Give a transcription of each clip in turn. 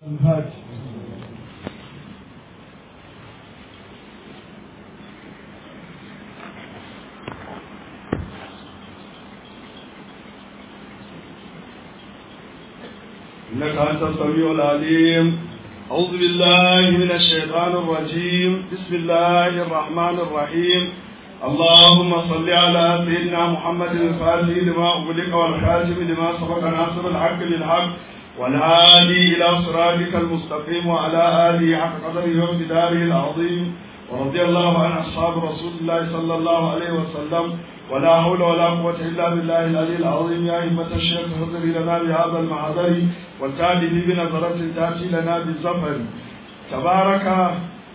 الفاتح إنك أنت السميع العليم أعوذ بالله من الشيطان الرجيم بسم الله الرحمن الرحيم اللهم صل على سيدنا محمد الفاتح لما أغلق والخاتم لما سبق ناصر الحق بالحق والهادي إلى صراطك المستقيم وعلى آله حق قدره وامتداره العظيم ورضي الله عن أصحاب رسول الله صلى الله عليه وسلم ولا حول ولا قوة إلا بالله العلي العظيم يا همة الشيخ حضري لنا بهذا المحضر والتالي بنظرة تأتي لنا بالزفر تبارك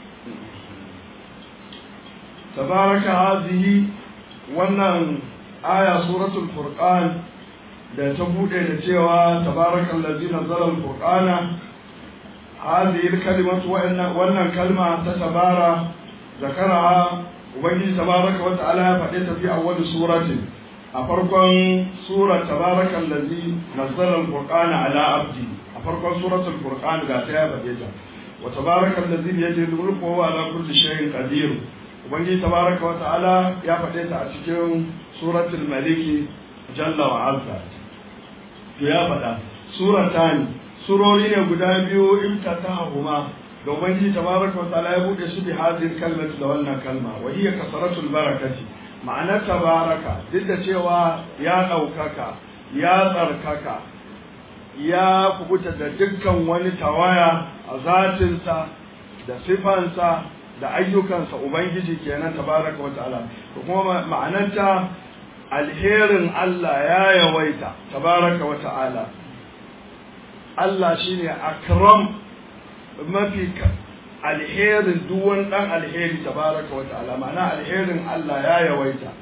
تبارك هذه wannan aya suratul furqan da ta bude da cewa tabarakal ladzi nazzala al-furqana hadhihi al-kalimatu wannan kalma ta tabara zakaraha ubangiji tabaraka wa ta'ala ya faɗe ta fi awwal suratin a farkon surar tabarakal ladzi nazzala al-furqana ala abdi a farkon suratul furqan ga ta ya faɗe ta wa tabarakal ladzi bi yadihi al-mulku wa ala kulli shay'in qadir ubangiji tabaraka wa ta'ala ya faɗe ta a cikin suratul maliki jalla wa azza to ya faɗa suratani surori ne guda biyu imtatahuma da ubangiji tabaraka wa ta'ala ya bude su bi hadhihi kalmati da wannan kalma wa hiya kasaratul barakati ma'anar tabaraka duk da cewa ya ɗaukaka ya tsarkaka ya kubuta da dukkan wani tawaya a zatinsa da sifansa da ayyukansa ubangiji kenan tabaraka wa ta'ala to kuma ma'anarta alherin Allah ya yawaita tabaraka wa ta'ala Allah shine akram mafi alherin duk wani dan alheri tabaraka wa ta'ala ma'ana alherin Allah ya yawaita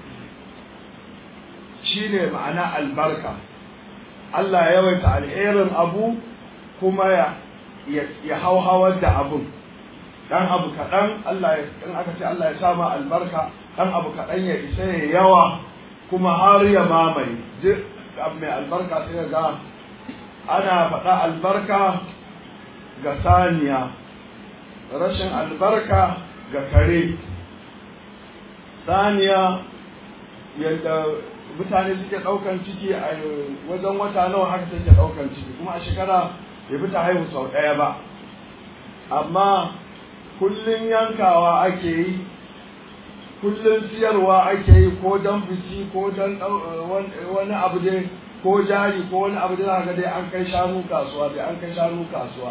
shine ma'ana albarka Allah ya yawaita alherin abu kuma ya ya hauhawar da abun dan abu kaɗan Allah ya in aka ce Allah ya sa ma albarka dan abu kaɗan ya isa ya yawa kuma har ya mamaye duk abu mai albarka sai ga ana faɗa albarka ga saniya rashin albarka ga kare saniya yadda mutane suke ɗaukan ciki a wajen wata nawa haka take ɗaukan ciki kuma a shekara bai fi ta haihu sau ɗaya ba amma kullum yankawa ake yi kullum siyarwa ake yi ko don biki ko don wani abu dai ko jari ko wani abu da ga dai an kai shanu kasuwa dai an kai shanu kasuwa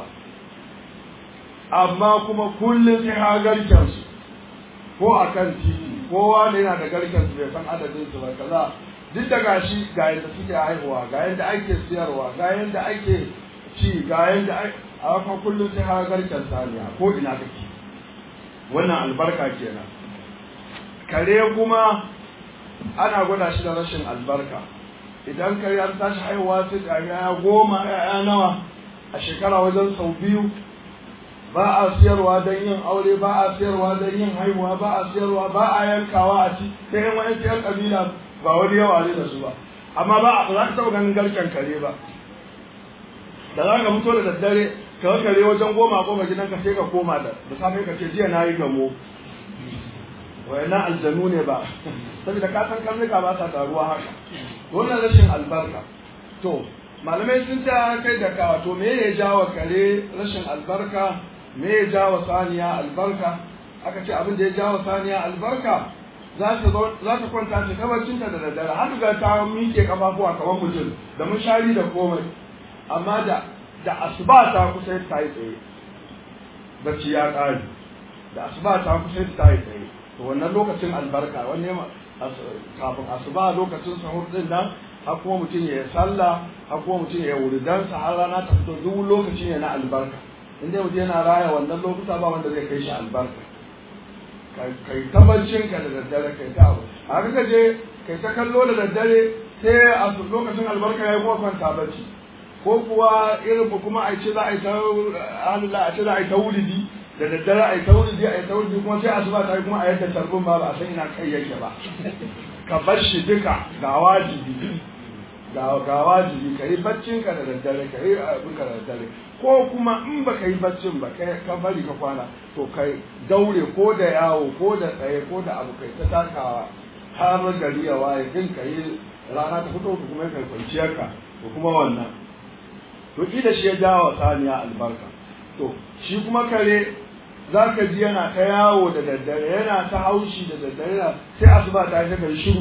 amma kuma kullum sai ha garken su ko a kan titi kowa ne yana da garken su bai san adadin su ba kaza duk da gashi ga yadda suke haihuwa ga yadda ake siyarwa ga yadda ake ci ga yadda a haka kullum sai ha garken saniya ko ina kake wannan albarka kenan kare kuma ana gwada shi da rashin albarka idan kare an tashi haihuwa sai da ya goma ya nawa a shekara wajen sau biyu ba a siyarwa don yin aure ba a siyarwa don yin haihuwa ba a siyarwa ba a yankawa a ci sai yan wani yan kabila ba wani yawa ne da su ba amma ba a za ka taɓa ganin garken kare ba da za ka fito da daddare ka kare wajen goma goma gidanka sai ka koma da da safe ka ce jiya na yi gamo wayannan aljanu ne ba saboda ka san karnuka ba sa taruwa haka wannan rashin albarka to malamai sun ta kai da kawa to me ya jawo kare rashin albarka me ya jawo saniya albarka aka ce abin da ya jawo saniya albarka za ta za ta kwanta ta kabarcinta da daddare har ga ta miƙe kafafuwa kamar mutum da mushari da komai amma da da asuba ta kusa ta yi tsaye bacci ya ƙare da asuba ta kusa ta yi tsaye to wannan lokacin albarka wanne kafin asuba lokacin sahur din nan har kuma mutum ya sallah har kuma mutum ya wuridansa har rana ta fito duk lokaci ne na albarka in dai mutum yana raya wannan lokuta ba wanda zai kai shi albarka kai tabbacin ka da daddare kai ta abu a ka je kai ta kallo da daddare sai a lokacin albarka ya yi kuma kwanta bacci ko kuwa irin kuma a ce za a yi ta a ce za a yi ta wulidi da daddare a yi ta wulidi a yi ta wulidi kuma sai asuba ta yi kuma a yadda tarbin ba ba a san ina kai yake ba ka bar shi duka ga wajibi ga ga wajibi ka yi baccin ka da daddare ka yi abin ka da daddare ko kuma in ba ka yi baccin ba kai ka bari ka kwana to kai daure ko da yawo ko da tsaye ko da abu kai ta takawa har gari ya waye din ka yi rana ta fito kuma kai kwanciyar ka to kuma wannan to da shi ya jawo saniya albarka to shi kuma kare za ka ji yana ta yawo da daddare yana ta haushi da daddare sai asuba ta yi ta shiru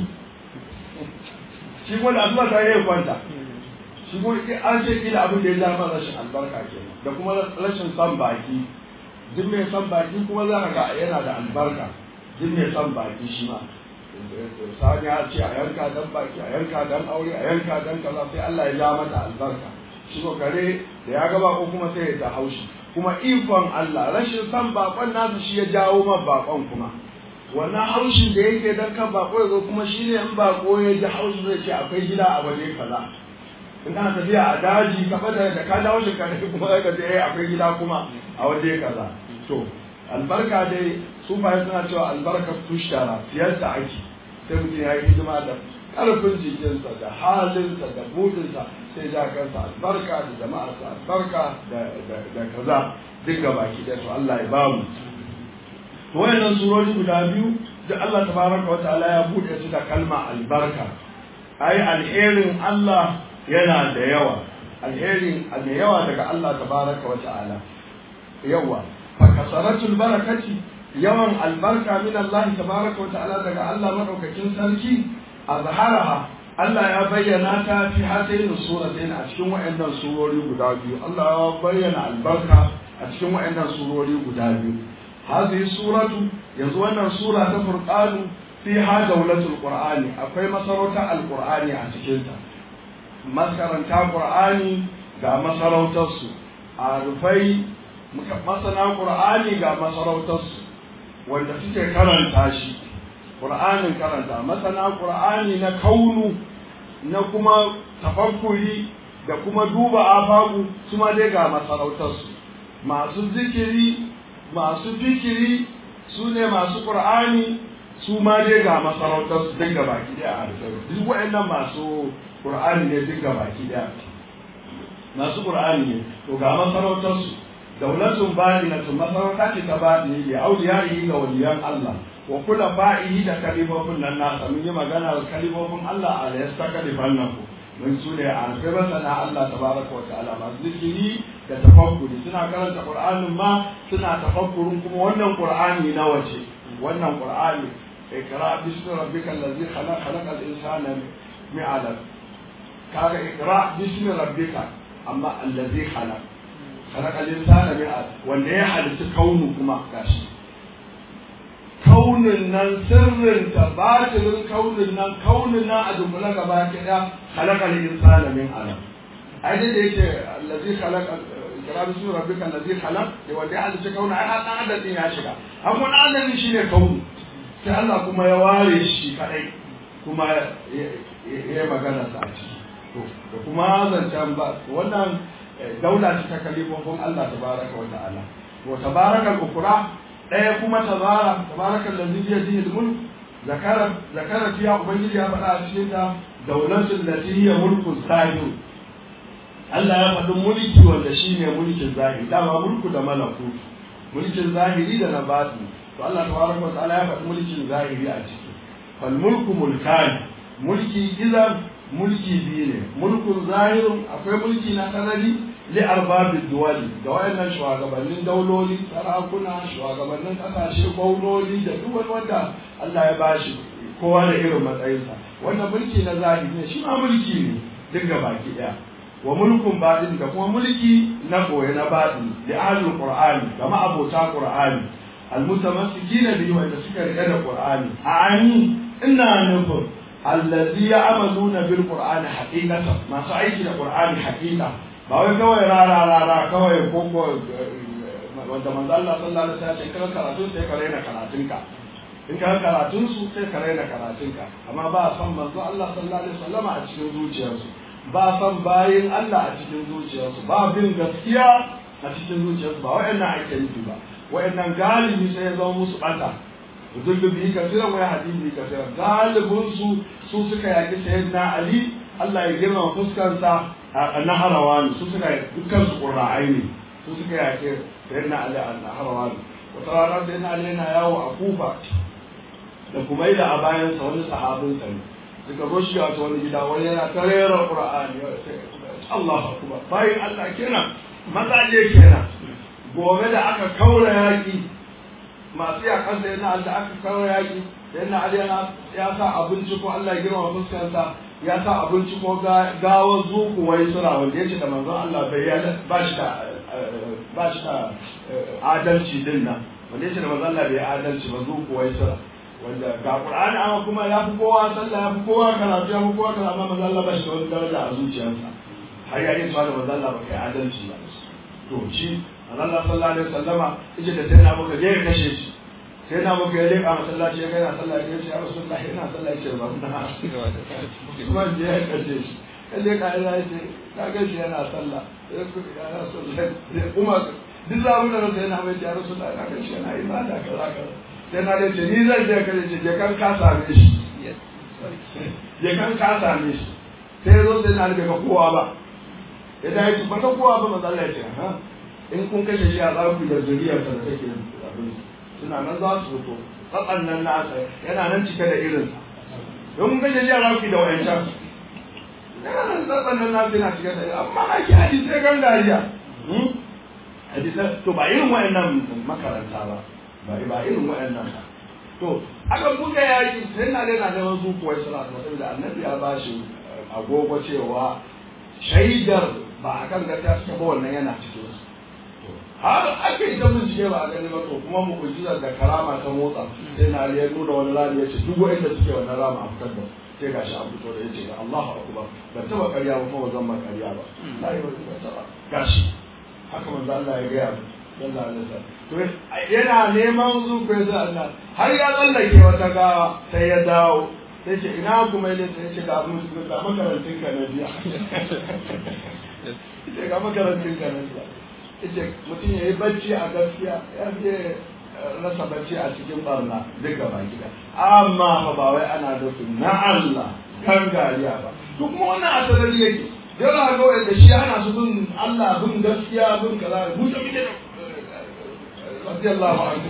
shi kuma da asuba ta yi kwanta shi kuma an ce kila abin da ya zama rashin albarka ke da kuma rashin son baki duk mai son baki kuma za ka ga yana da albarka duk mai son baki shi ma sani ya ce a yanka dan baki a yanka dan aure a yanka dan kaza sai Allah ya ja mata albarka shi ko kare da ya gaba ko kuma sai ya ta haushi kuma ikon Allah rashin son bakon nasu shi ya jawo ma bakon kuma wannan haushin da yake dan kan bako ya zo kuma shi ne in bako ya ji haushi zai ce akwai gida a waje kaza in kana tafiya a daji ka fada da ka dawo shi ka kuma ka ce eh akwai gida kuma a waje kaza to albarka dai su fa suna cewa albarka tushtara siyar da ake sai mutum ya yi hidima da karfin jikinsa da halinsa da budinsa sai ja kansa albarka da jama'arsa albarka da kaza duk gaba ki da to Allah ya bamu to wayannan surori guda biyu da Allah tabaraka wa ta'ala ya bude su da kalma albarka ai alherin Allah yana da yawa alherin da yawa daga Allah tabaraka wa ta'ala yawa fa kasaratul barakati yawan albarka min Allah tabaraka wa ta'ala daga Allah madaukakin sarki azharaha Allah ya bayyana ta fi hatayin suratain a cikin wayannan surori guda biyu Allah ya bayyana albarka a cikin wayannan surori guda biyu hadhihi suratu yanzu wannan sura ta furqanu fiha dawlatul qur'ani akwai masarautar alqur'ani a cikin ta maskaranta qur'ani ga masarautar su arufai masana qur'ani ga masarautar su wanda suke karanta shi qur'anin karanta masana qur'ani na kaunu na kuma tafakkuri da kuma duba afaku su ma dai ga masarautar su masu zikiri masu fikiri su ne masu ƙur'ani su ma dai ga masarautar su dinga baki daya a duk waɗannan masu ƙur'ani ne dinga baki daya masu ƙur'ani ne to ga masarautar su daulatun baɗinatun masarauta ce ta baɗi ne auliyayi ga waliyan Allah wa kula fa'ihi da kalifofin nan nasa mun yi magana da kalifofin Allah a da yasta kalifan nan ku mun su ne a alfai masana Allah tabaraka wa ta'ala masu zikiri da tafakkuri suna karanta qur'anin ma suna tafakkurin kuma wannan qur'ani na wace wannan qur'ani ikra bismi rabbika allazi khalaq khalaqal insana min 'alaq kaga ikra bismi rabbika amma allazi khalaq khalaqal insana min 'alaq wanda ya halitta kaunu kuma gashi kaunin nan sirrin ta batinin kaunin nan kaunin nan a dunkule gaba ɗaya khalaqal insana min 'alaq ai da yake allazi khalaqa kira bisu rabbika allazi khalaq da wanda ya halitta kauna ai dan adam din ya shiga amma dan adam shine kauni sai Allah kuma ya ware shi kadai kuma ya magana sa a ciki to da kuma zancan ba wannan daula ce ta kalifofin Allah tabaraka wa ta'ala to tabaraka al-ukra daya kuma tabara tabaraka allazi bi yadihi al-mulk zakara zakara fiya ubangiji ya faɗa a cikin ta daulatul lati hiya mulku zahir Allah ya faɗi mulki wanda shi ne mulkin zahiri dama mulku da malaku mulkin zahiri da na baɗi to Allah tabaraka wa ta'ala ya faɗi mulkin zahiri a ciki fal mulku mulkan mulki idan mulki biyu ne mulkun zahirin akwai mulki na sanadi li arbabid duwali da wayannan shugabannin dauloli sarakuna shugabannin kasashe gwamnoni da duk wani wanda Allah ya bashi kowa da irin matsayinsa wannan mulki na zahiri ne shi ma mulki ne duk baki daya wa mulkun baɗin da kuma mulki na koya na baɗin da ahlul qur'ani da ma'abota qur'ani almutamassikina bihi wanda suka riƙe da qur'ani ani ina nufin allazi ya'maluna bil qur'ani haqiqatan masu aiki da qur'ani haqiqa ba wai kawai rara rara kawai ko ko wanda manzo Allah sallallahu alaihi wasallam ya ce karatu sai ka raina karatunka in ka karatun su sai ka raina karatunka amma ba san manzo Allah sallallahu alaihi wasallam a cikin zuciyarsu ba san bayin Allah a cikin zuciyarsu ba bin gaskiya a cikin zuciyarsu ba wa'annan ake nufi ba wa'annan galibi sai ya zama musu bata dullu bihi kasiran wa yahdi bihi kasiran galibin su su suka yaki sayyidina Ali Allah ya girma fuskarsa na harawan su suka dukkan su qur'ai ne su suka yake sayyidina ali na harawan wata rana sayyidina ali yana yawo a kufa da kuma da a bayan sa wani sahabin sa ne suka zo shi wato wani gida wani yana tarera qur'ani Allahu akbar bayin Allah kenan mazaje kenan gobe da aka kaura yaki masu yakan da yana da aka kaura yaki da yana ali ya sa abinci ko Allah ya girma fuskarsa ya sa abinci ko gawar zuku wai sura wanda ya ce da manzon Allah bai ya ba shi da ba shi da adalci din nan wanda ya ce da manzon Allah bai adalci ba zuku wai sura wanda ga Qur'ani amma kuma ya fi kowa sallah ya fi kowa karatu ya fi kowa karatu amma manzon Allah ba shi da wani daraja a zuciyarsa har ya yi da manzon Allah ba kai adalci ba to shi Allah sallallahu alaihi wasallama yace da sai na muka je ya kashe shi sai na muka ya leƙa masallaci ya gaina sallah ya ce ya rasulullah ina sallah ya ce ba na kuma je ya kashe shi ya leƙa ya ce ka ga shi yana sallah ya rasulullah kuma duk zamu da sai na mai ya rasulullah ka ga shi yana ibada kaza kaza sai na ce ni zan je kashe shi je kan ka same shi je kan ka same shi sai zo sai na ga kowa ba idan ya ce ba ta kowa ba matsala ya ce ha in kun kashe shi a tsaku da zuriyarsa da take abin suna nan za su fito tsatsan nan nasa yana nan cike da irinsa don kun kashe shi a tsaku da wayancan yana nan tsatsan nan nasa yana cike da irin amma ake hadisai gan dariya hadisai to ba irin wayannan makaranta ba ba ba irin wayannan ba to aka buga yaki sai na dai na da wasu kuwa suna saboda annabi ya ba shi agogo cewa shaidar ba a kan gaskiya suka ba wannan yana cikin su har aka yi ta bincike ba a gani ba to kuma mu'ujizar da karama ta motsa sai na ya nuna wani rami ya ce duk wanda suke wannan rama a fitar da sai gashi an fito da ya ce Allahu akbar ban taba karya ba kuma zan ma karya ba la yi ba taba gashi haka manzo Allah ya gaya sallallahu alaihi wasallam to yana neman zuku ya sa Allah har ya tsallake wata gawa sai ya dawo sai ce ina kuma ya sai ce ga mun ga makarantin ka na biya ce ga makarantin ka na biya ce mutum ya yi bacci a gaskiya ya fi rasa bacci a cikin barna duk gaba gida amma fa ba wai ana da na Allah kan gariya ba duk kuma wannan asalari yake yana ga wanda shi ana su bin Allah bin gaskiya bin kaza mu da muke radiyallahu anhu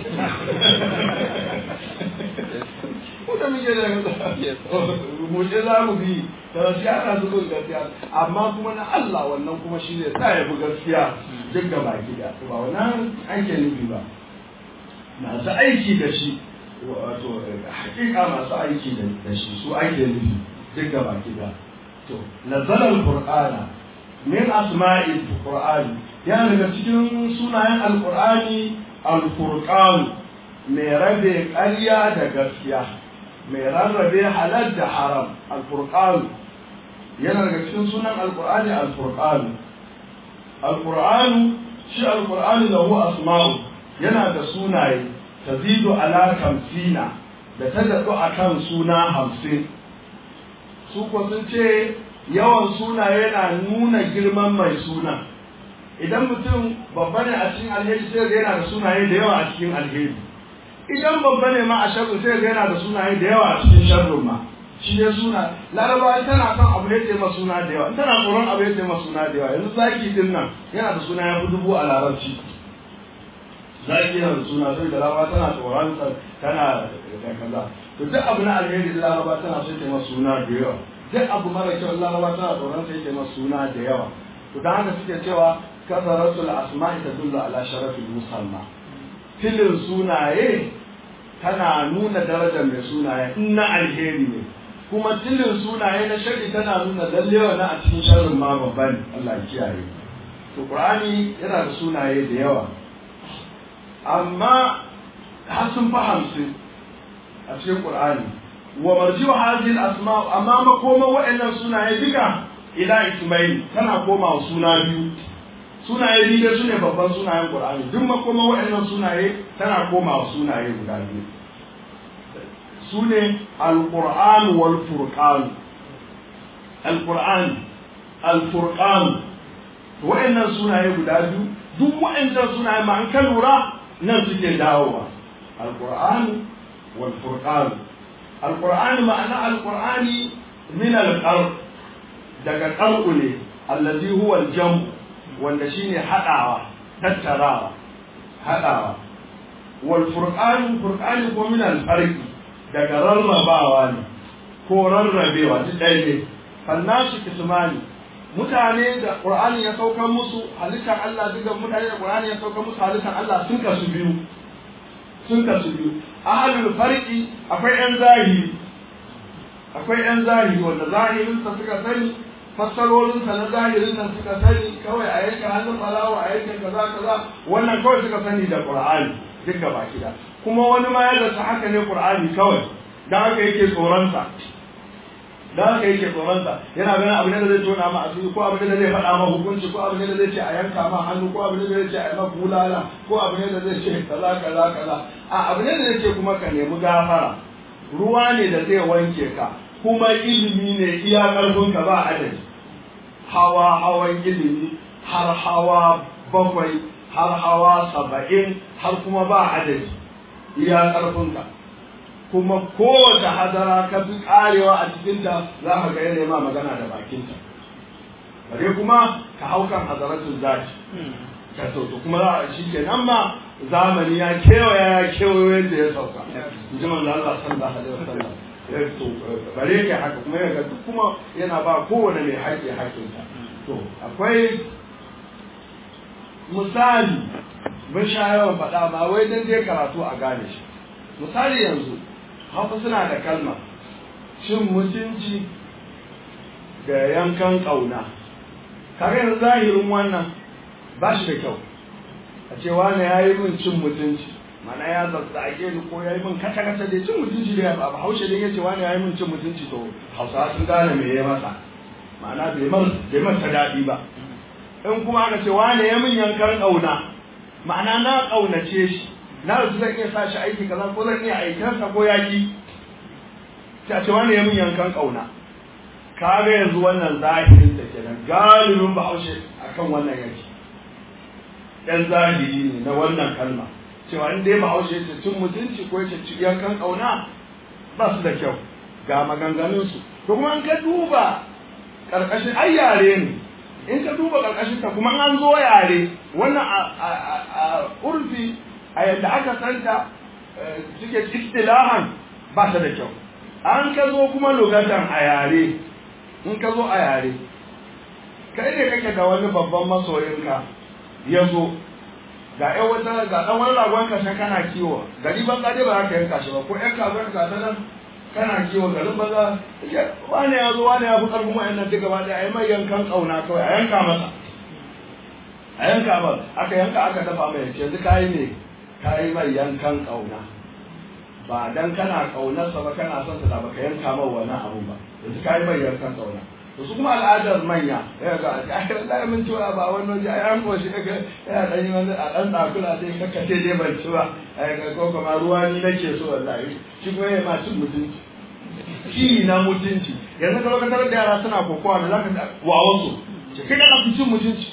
mu da muke da mu je za mu bi da shi ana su bin gaskiya amma kuma na Allah wannan kuma shi ne sa ya bi gaskiya duk gaba gida ba wannan ake nufi ba masu aiki da shi wato hakika masu aiki da shi su ake nufi duk gaba gida to nazzala alqur'ana min asma'il qur'ani ya daga cikin sunayen alqur'ani alfurqan mai rabe ƙarya da gaskiya mai rarrabe halal da haram alfurqan yana daga cikin sunan alqur'ani alfurqan alqur'an shi alqur'ani lahu asma'u yana da sunaye tazidu ala kamsina da ta daɗu akan suna hamsin su ko sun ce yawan suna yana nuna girman mai suna idan mutum babba ne a cikin alheri sai ga yana da sunaye da yawa a cikin alheri idan babba ne ma a sharru sai ga yana da sunaye da yawa a cikin sharrun ma shi ne suna laraba tana son abu ya tema suna da yawa tana tsoron abu ya tema suna da yawa yanzu zaki din nan yana da suna ya fi dubu a larabci zaki yana da suna sai da laraba tana tsoron tana da kaza to duk abu na alheri da laraba tana so ta masa suna da yawa duk abu mara kyau laraba tana tsoron sai ta masa suna da yawa to dan haka suke cewa kasaratul asma'i tadullu ala sharafil musamma tilin sunaye tana nuna darajar mai sunaye in na alheri ne kuma tilin sunaye na shari tana nuna lalle wani a cikin sharrin ma babba ne Allah ya kiyaye to qur'ani yana da sunaye da yawa amma har sun fi hamsin a cikin Qur'ani wa marji'u hadhihi al-asma amma makoma wa'annan sunaye duka ila ismail tana koma suna biyu sunaye biyu da sune babban sunayen Qur'ani duk makoma wa'annan sunaye tana koma sunaye guda biyu sune al-Qur'an wal Furqan al-Qur'an al-Furqan wa'annan sunaye guda biyu duk wa'annan sunaye ma an kan lura nan suke dawowa al-Qur'an والفرقان القرآن معنى القرآن من القرء daga ƙar'u ne allazi huwa al-jam wanda shine hadawa tattarawa hadawa wal furqan furqan ko min al-farqi daga rarrabawa ne ko rarrabewa duk ɗaya ne fannasu kismani mutane da qur'ani ya saukar musu halittar Allah duka mutane da qur'ani ya saukar musu halittar Allah sun kasu biyu sun kasu biyu ahlul farqi akwai yan zahiri akwai yan zahiri wanda zahirin sa suka sani fassarorin sa na zahirin nan suka sani kawai a yanka hannun balawa a yanka kaza kaza wannan kawai suka sani da qur'ani duka baki da kuma wani ma ya zata haka ne qur'ani kawai dan haka yake tsoron sa da haka yake tsoronsa yana ganin abu ne da zai tona ma asiri ko abu ne da zai faɗa ma hukunci ko abu ne da zai ce a yanka ma hannu ko abu ne da zai ce a yi ma bulala ko abu ne da zai ce kaza kaza kaza a abu ne da zai ce kuma ka nemi gafara ruwa ne da zai wanke ka kuma ilimi ne iya ƙarfin ka ba adadi hawa hawan ilimi har hawa bakwai har hawa saba'in har kuma ba adadi iya ƙarfin ka kuma kowace hadara ka fi karewa a cikinta za ka ga yana ma magana da bakinta bare kuma ka hau kan hadaratun zaki ka to kuma za a shi ke nan ma zamani ya kewaya ya kewayo yadda ya sauka in ji manzo Allah sallallahu alaihi wasallam to bare ke haka kuma ya ga duk kuma yana ba kowane mai haƙƙi haƙƙinta to akwai misali mun sha yawan faɗa ba wai dan dai karatu a gane shi misali yanzu hausa suna da kalma cin mutunci da yankan ƙauna kaga yanzu zahirin wannan ba shi da kyau a ce wani ya yi min cin mutunci mana ya zazzage ni ko ya yi min kata kata da cin mutunci da ba haushe da ya ce wani ya yi min cin mutunci to hausa sun gane me ya masa ma'ana bai masa daɗi ba in kuma aka ce wani ya min yankan ƙauna ma'ana na ƙaunace shi na rasu zan iya sa shi aiki kaza ko zan iya aikansa ko yaki ta ce wani ya min yankan kauna ka ga yanzu wannan zahirin da kenan galibin bahaushe akan wannan yaki ɗan zahiri ne na wannan kalma cewa in dai bahaushe ce cin mutunci ko ya ce yankan kauna ba su da kyau ga maganganunsu to kuma in ka duba ƙarƙashin ai yare ne in ka duba ƙarƙashin ta kuma an zo yare wannan a urfi a yadda aka santa suke istilahan ba ta da kyau an ka zo kuma lugatan a yare in ka zo a yare kai ne kake da wani babban masoyinka ya zo ga yan wata ga dan wani ragon ka san kana kiwo gari ban dai ba za ka yanka shi ba ko yan kazan ka ta nan kana kiwo garin banza wani ya zo wani ya fi karfin wa'annan duka ba ɗaya a yi mai yankan ƙauna kawai a yanka masa a yanka ba aka yanka aka dafa mai yanzu kayi ne ka yi mai yankan ƙauna ba dan kana ƙaunarsa ba kana son sa da baka yanka mai wannan abun ba yanzu ka yi mai yankan ƙauna to su kuma al'adar manya ya ga ai wallahi mun ci ba wannan waje ai an koshi kaka ya dan yi wani a dan dakula dai kaka ce dai ban ci ba ai ga ko kuma ruwa ni nake so wallahi shi kuma ya ma cin mutunci shi na mutunci yanzu ka lokacin da yara suna kokowa da zaka wa wasu ce kai da cin mutunci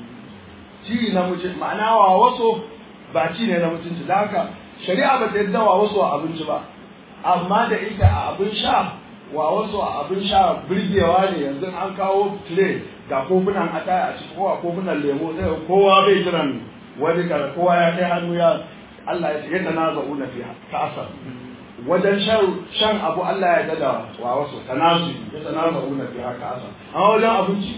ci na mutunci ma'ana wa wasu ba ci ne na mutunci da haka shari'a ba ta yadda wa wasu a abinci ba amma da ita a abin sha wa wasu a abin sha birgewa ne yanzu an kawo tire ga kofunan ata a ciki kowa kofunan lemo sai kowa bai jiran wani kar kowa ya kai hannu ya Allah ya ce yadda na za'u na fi kasar wajen shan abu Allah ya dada wa wasu tanazu ya tanazu na fi kasar amma wajen abinci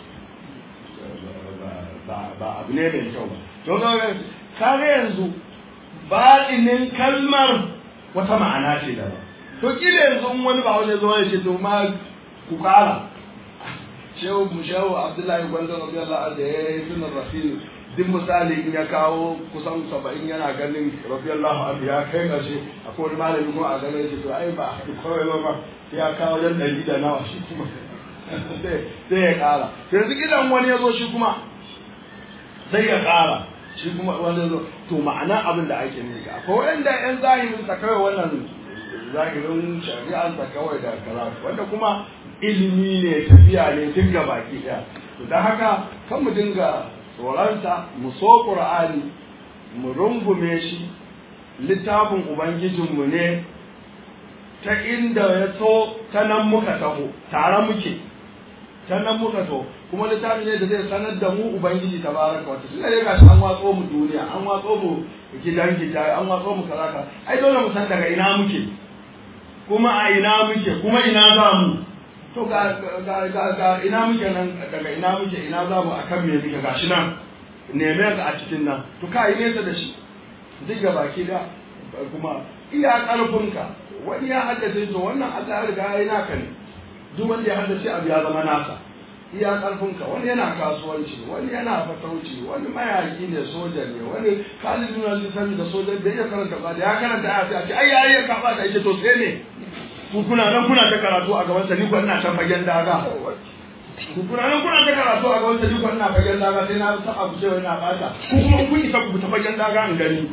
ba abu ne mai kyau ba to kaga yanzu baɗinin kalmar wata ma'ana ce da ba to kila yanzu in wani ba wani zo ya ce to ma ku kara shehu mu shehu abdullahi gwanzo radiyallahu anhu ya yi sunan rasul duk misali in ya kawo kusan saba'in yana ganin radiyallahu anhu ya kai ƙarshe akwai wani malami kuma a ganin shi to ai ba kawai ba ba ya kawo yan ɗari da nawa shi kuma sai ya ƙara yanzu gidan wani ya zo shi kuma sai ya ƙara shi kuma wanda zo to ma'ana abin da ake ne ga akwai wanda yan zahirin sa kawai wannan zahirin shari'ar sa kawai da kaza wanda kuma ilimi ne tafiya ne tun ga baki daya to dan haka kan mu dinga tsoronsa mu so qur'ani mu rungume shi littafin ubangijinmu ne ta inda ya so ta nan muka taho tare muke sannan muka to kuma littafi ne da zai sanar da mu ubangiji tabaraka wata tunda dai gashi an watso mu duniya an watso mu gidan gida an watso mu kaza ka ai dole mu san daga ina muke kuma a ina muke kuma ina za mu to ga ga ga, ga ina muke nan daga ina muke ina za mu akan me muke gashi nan neme ka a cikin nan to kai nesa da shi duk ga baki da kuma iya karfinka wani ya haddace to wannan Allah ya riga ya yi naka ne duk wanda ya haddace abu ya zama nasa iya karfinka wani yana kasuwanci wani yana fatauci wani mayaki ne soja ne wani kalibin wani sani da soja da ya karanta ba da ya karanta ya sai a ce ai ya yi kafa da ita to sai ne ku kuna nan kuna ta karatu a gaban sa ni ko ina can fagen daga ku kuna nan kuna ta karatu a gaban sa ni ko ina fagen daga sai na saba ku cewa ina bata ku kuma kun isa ku ta fagen daga in gani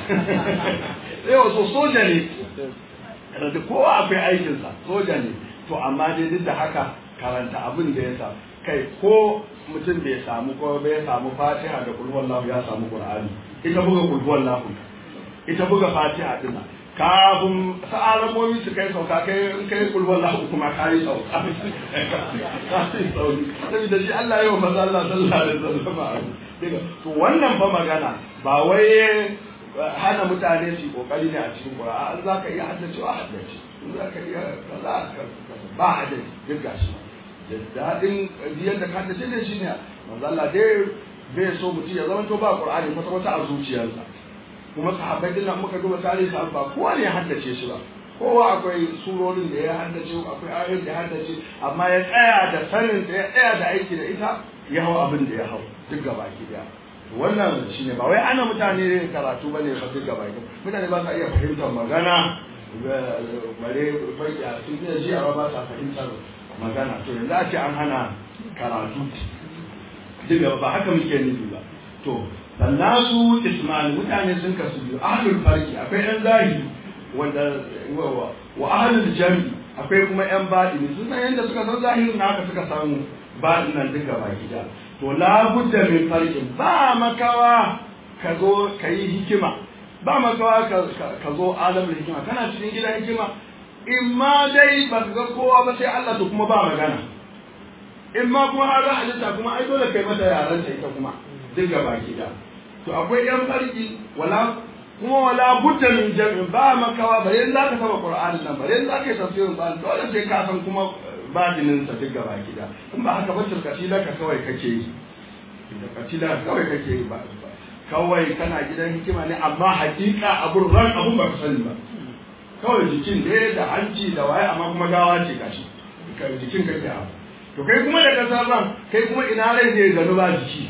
yau so soja ne da kowa akwai aikinsa soja ne to amma dai duk da haka karanta abin da ya samu kai ko mutum bai samu ko bai samu fatiha da kulhuwan lahu ya samu qur'ani ita buga kulhuwan lahu ita buga fatiha dina kafin sa'alamomi su kai sauka kai in kai kulhuwan lahu kuma ka yi sauka ka yi sauri saboda shi Allah yau maza Allah sallallahu alaihi wasallam to wannan fa magana ba wai hana mutane su kokari ne a cikin Qur'ani za ka iya haddacewa haddace za ka iya kaza ba haddace duk gashi da daɗin yadda ka haddace ne shine manzo Allah dai bai so mutum ya zama to ba Qur'ani kwata kwata a zuciyarsa kuma sahabbai din nan muka duba tarihi sa ba kowa ne ya haddace shi ba kowa akwai surorin da ya haddace akwai ayoyin da ya haddace amma ya tsaya da sanin da ya tsaya da aiki da ita ya hau abin da ya hau duk gaba ki daya wannan shi ne ba wai ana mutane karatu ba ne fa duk gaba ɗaya mutane ba sa iya fahimtar magana bare fayya sun iya ji amma ba sa fahimtar magana to yanzu a ce an hana karatu duk gaba ba haka muke nufi ba to sannan su ismail mutane sun kasu biyu ahlul farki akwai yan zahiri wanda wa ahlul jami akwai kuma yan baɗini sun san yadda suka san zahirin na haka suka samu baɗinan duk gaba gida to labudda min farkin ba makawa ka zo ka yi hikima ba makawa ka zo alamul hikima kana cikin gidan hikima in ma dai ba ka ga kowa ba sai Allah to kuma ba magana in ma kuma har halitta kuma ai dole kai mata yaran ta ita kuma duk gaba da to akwai yan farki wala kuma wala budda min jam'in ba makawa bare in zaka saba qur'anin nan bare in zaka yi tafsirin ba dole sai ka san kuma badinin sa duk gaba gida in ba haka ba tilkatila ka kawai kake yi tilkatila kawai kake yi ba kawai kana gidan hikima ne amma hakika abun ran abun ba ka sani ba kawai jikin ne da hanci da waye amma kuma gawa ce gashi ka jikin kake abu to kai kuma da kasar ran kai kuma ina rai zai gano ba jiki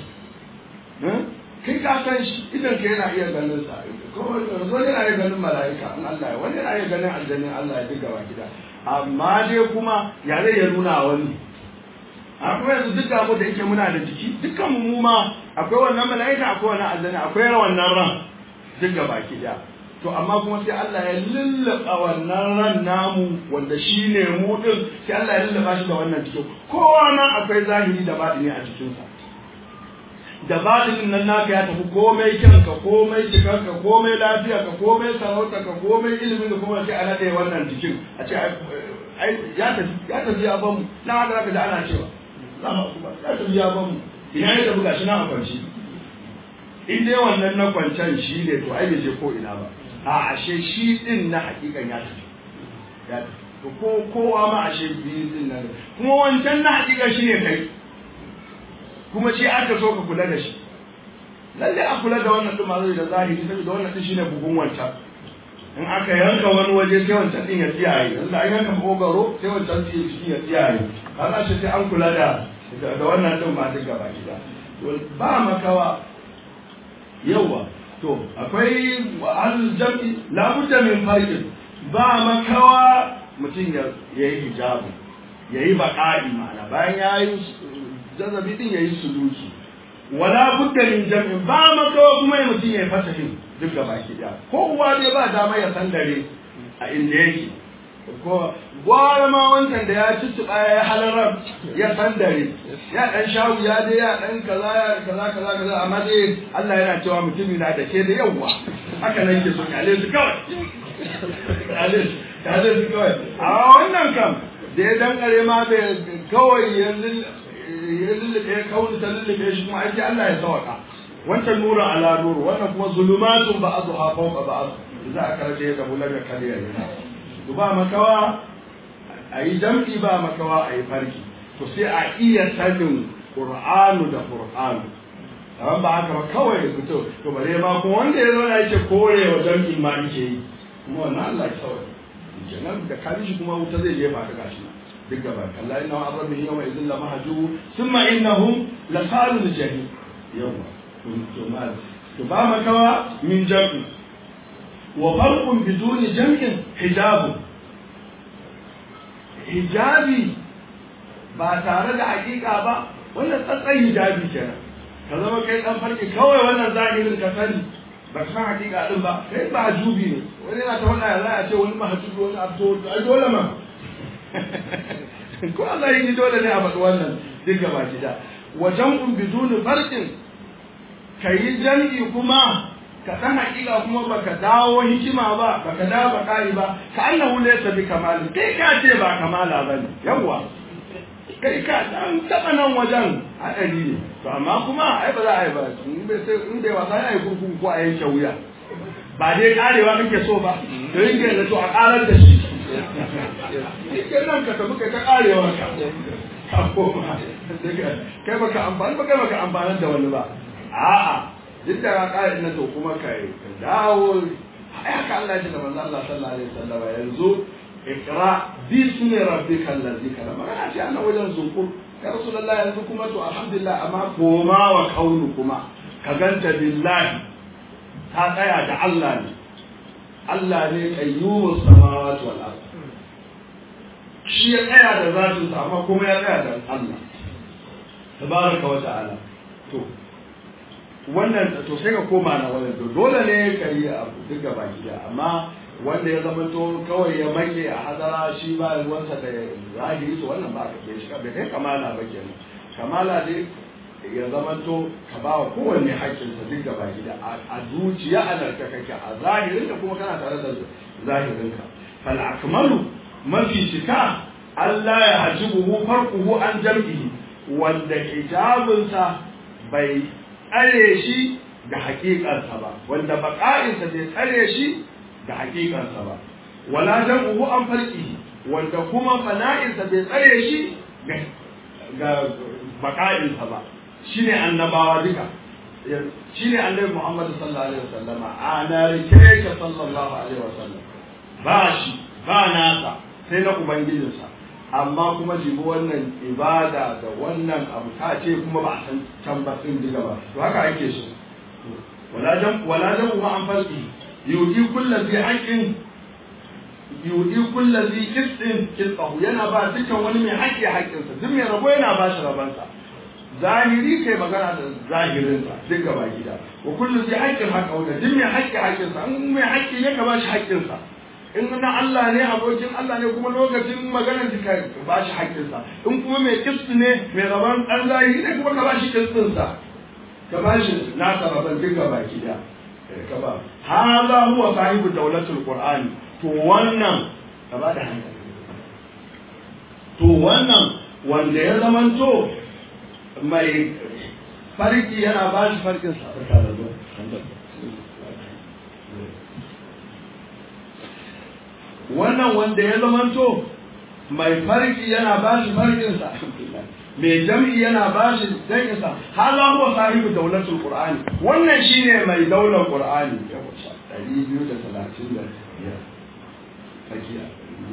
kai ka san shi idan ka yana iya ganin sa ko zo yana iya ganin mala'ika in Allah ya wani yana iya ganin aljannin Allah ya diga wa gida amma dai kuma ya zai ya nuna wani akwai yanzu duk abu da yake muna da jiki dukkan mu ma akwai wannan mala'ika akwai wannan aljanna akwai wannan ran duk ga baki da to amma kuma sai Allah ya lullaba wannan ran namu wanda shine mu din sai Allah ya lullaba shi da wannan cikin kowa nan akwai zahiri da batini a cikin sa da batinin nan naka ya tafi komai kyanka komai cikarka komai lafiyarka komai sarautarka komai ilimin da kuma sai a nade wannan jikin a ce ya tafi ya tafi ya bamu na haka zaka ji ana cewa ya tafi ya bamu ina ya tafi gashi na a kwanci in dai wannan na kwancan shi ne to ai bai je ko ina ba a ashe shi din na hakikan ya tafi ya tafi to ko kowa ma ashe biyu din nan kuma wancan na hakikan shi ne kai kuma shi aka so ka kula da shi lalle a kula da wannan din mazai da zahiri saboda wannan din shine bugun wancan in aka yanka wani waje sai wancan din ya tsiyaye yanzu an yanka kogaro sai wancan din ya tsiyaye kaga shi sai an kula da da wannan din ma duk gaba gida ba makawa yawa to akwai al-jam'i la budda min farqin ba makawa mutum ya yi hijabu yayi baqa'i ma'ana bayan yayi jazabi din yayi suluki wala budda min jam'in ba makawa kuma ya mutum yayi fasahin duk da baki da ko uwa dai ba dama ya san dare a inda yake ko gwara ma wancan da ya tuttuɓa ya halarar ya san dare ya dan shawu ya dai ya dan kaza ya kaza kaza kaza amma dai Allah yana cewa mutum na da ke da yawa haka nan ke so kale su kawai kale su kale su kawai a wannan kam da ya dankare ma bai kawai ya lullube kauni ta lullube shi kuma aiki Allah ya sawaka wancan nura ala nuru wannan kuma zulumatun ba'dha fawqa ba'd za a karje da bular da kariya ne to ba makawa ayi jam'i ba makawa ayi farki to sai a iya sanin qur'anu da qur'anu amma ba haka ba kawai fito to bare ma kuma wanda ya zauna yake kore wa jam'i ma yake yi kuma wannan Allah ya sauya kenan da kaji shi kuma wuta zai jefa ka gashi duk gaba Allah inna arabihim yawma idhil la mahjubu thumma innahum la salul jahim yawa to ma to ba makawa min jam'i wa farqun biduni jam'in hijabu hijabi ba tare da hakika ba wannan tsatsan hijabi kenan ka zama kai dan farki kawai wannan zahirin ka sani ba ka san hakika din ba kai ba jubi ne wani yana ta wannan za a ce wani mahajubi wani abdo ai dole ma ko Allah yi dole ne a faɗi wannan duk gaba gida wajen un biduni farkin ka yi jam'i kuma ka san hakika kuma baka dawo hikima ba baka dawo baka'i ba ka annahu laysa bi kamalin kai ka ce ba kamala bane yawwa kai ka dan taba nan wajen hadari ne to amma kuma ai ba za a yi ba in bai sai in bai wasa ya yi kurkuku ko a yanke wuya ba dai karewa kake so ba to yin ga to a karar da shi ke nan ka tafi kai ta karewa ka ka koma kai baka amfani ba kai baka amfani da wani ba a'a duk da ka kare na to kuma kai ka dawo ai haka Allah ya da manzo Allah sallallahu alaihi wasallam yanzu ikra bismi rabbikal ladzi khalaq magana ce ana wajen zukur ya rasulullahi yanzu kuma to alhamdulillah amma koma wa kaunu kuma ka ganta billahi ta tsaya da Allah ne Allah ne qayyumus samawati wal ard shi ya tsaya da zatin sa amma kuma ya tsaya da Allah tabaraka wa ta'ala to wannan to sai ka koma na wannan to dole ne ka yi abu duk gaba gida amma wanda ya zama to kawai ya make a hadara shi ba ruwansa da zahiri to wannan ba ka ke shi bai kai kamala ba kenan kamala dai ya zama to ka ba wa kowanne haƙƙinsa duk gaba gida a zuciya a narka kake a zahirin da kuma kana tare da zahirinka fal akmalu mafi cika Allah ya hajibuhu farquhu an jam'ihi wanda hijabinsa bai tsare shi da haƙiƙarsa ba wanda baƙa'insa bai tsare shi da hakikansa ba wala jam'uhu an farki wanda kuma fana'insa bai tsare shi ga baka'insa ba shine annabawa duka shine annabi Muhammad sallallahu alaihi wasallam ana rike ka sallallahu alaihi wasallam ba shi ba nasa sai na ubangijinsa amma kuma jibi wannan ibada da wannan abu ta ce kuma ba a san can ba sun diga ba to haka ake so wala jam wala jam an farki yudi kullu bi haqqin yudi kullu bi qistin qisṭahu yana ba dukkan wani mai haƙƙi haƙƙinsa duk mai rabo yana ba shi rabansa zahiri kai magana da zahirinsa duk gaba gida wa kullu bi haqqin haqqahu duk mai haƙƙi haƙƙinsa in mai haƙƙi ne ka ba shi haƙƙinsa in na Allah ne abokin Allah ne kuma lokacin maganar ka ba shi haƙƙinsa in kuma mai kisti ne mai rabon ɗan zahiri ne kuma ka ba shi kistinsa ka ba shi nasa rabon duk gaba gida ka ba haza huwa sahibu daulatul qur'ani to wannan ka ba da hankali to wannan wanda ya zamanto mai farki yana ba shi farkin sa wannan wanda ya zamanto mai farki yana ba shi farkin sa mai jam'i yana ba shi jam'in sa hala huwa sahibu daulatul qur'ani wannan shine mai daular qur'ani ɗari biyu da talatin da biyar tsakiya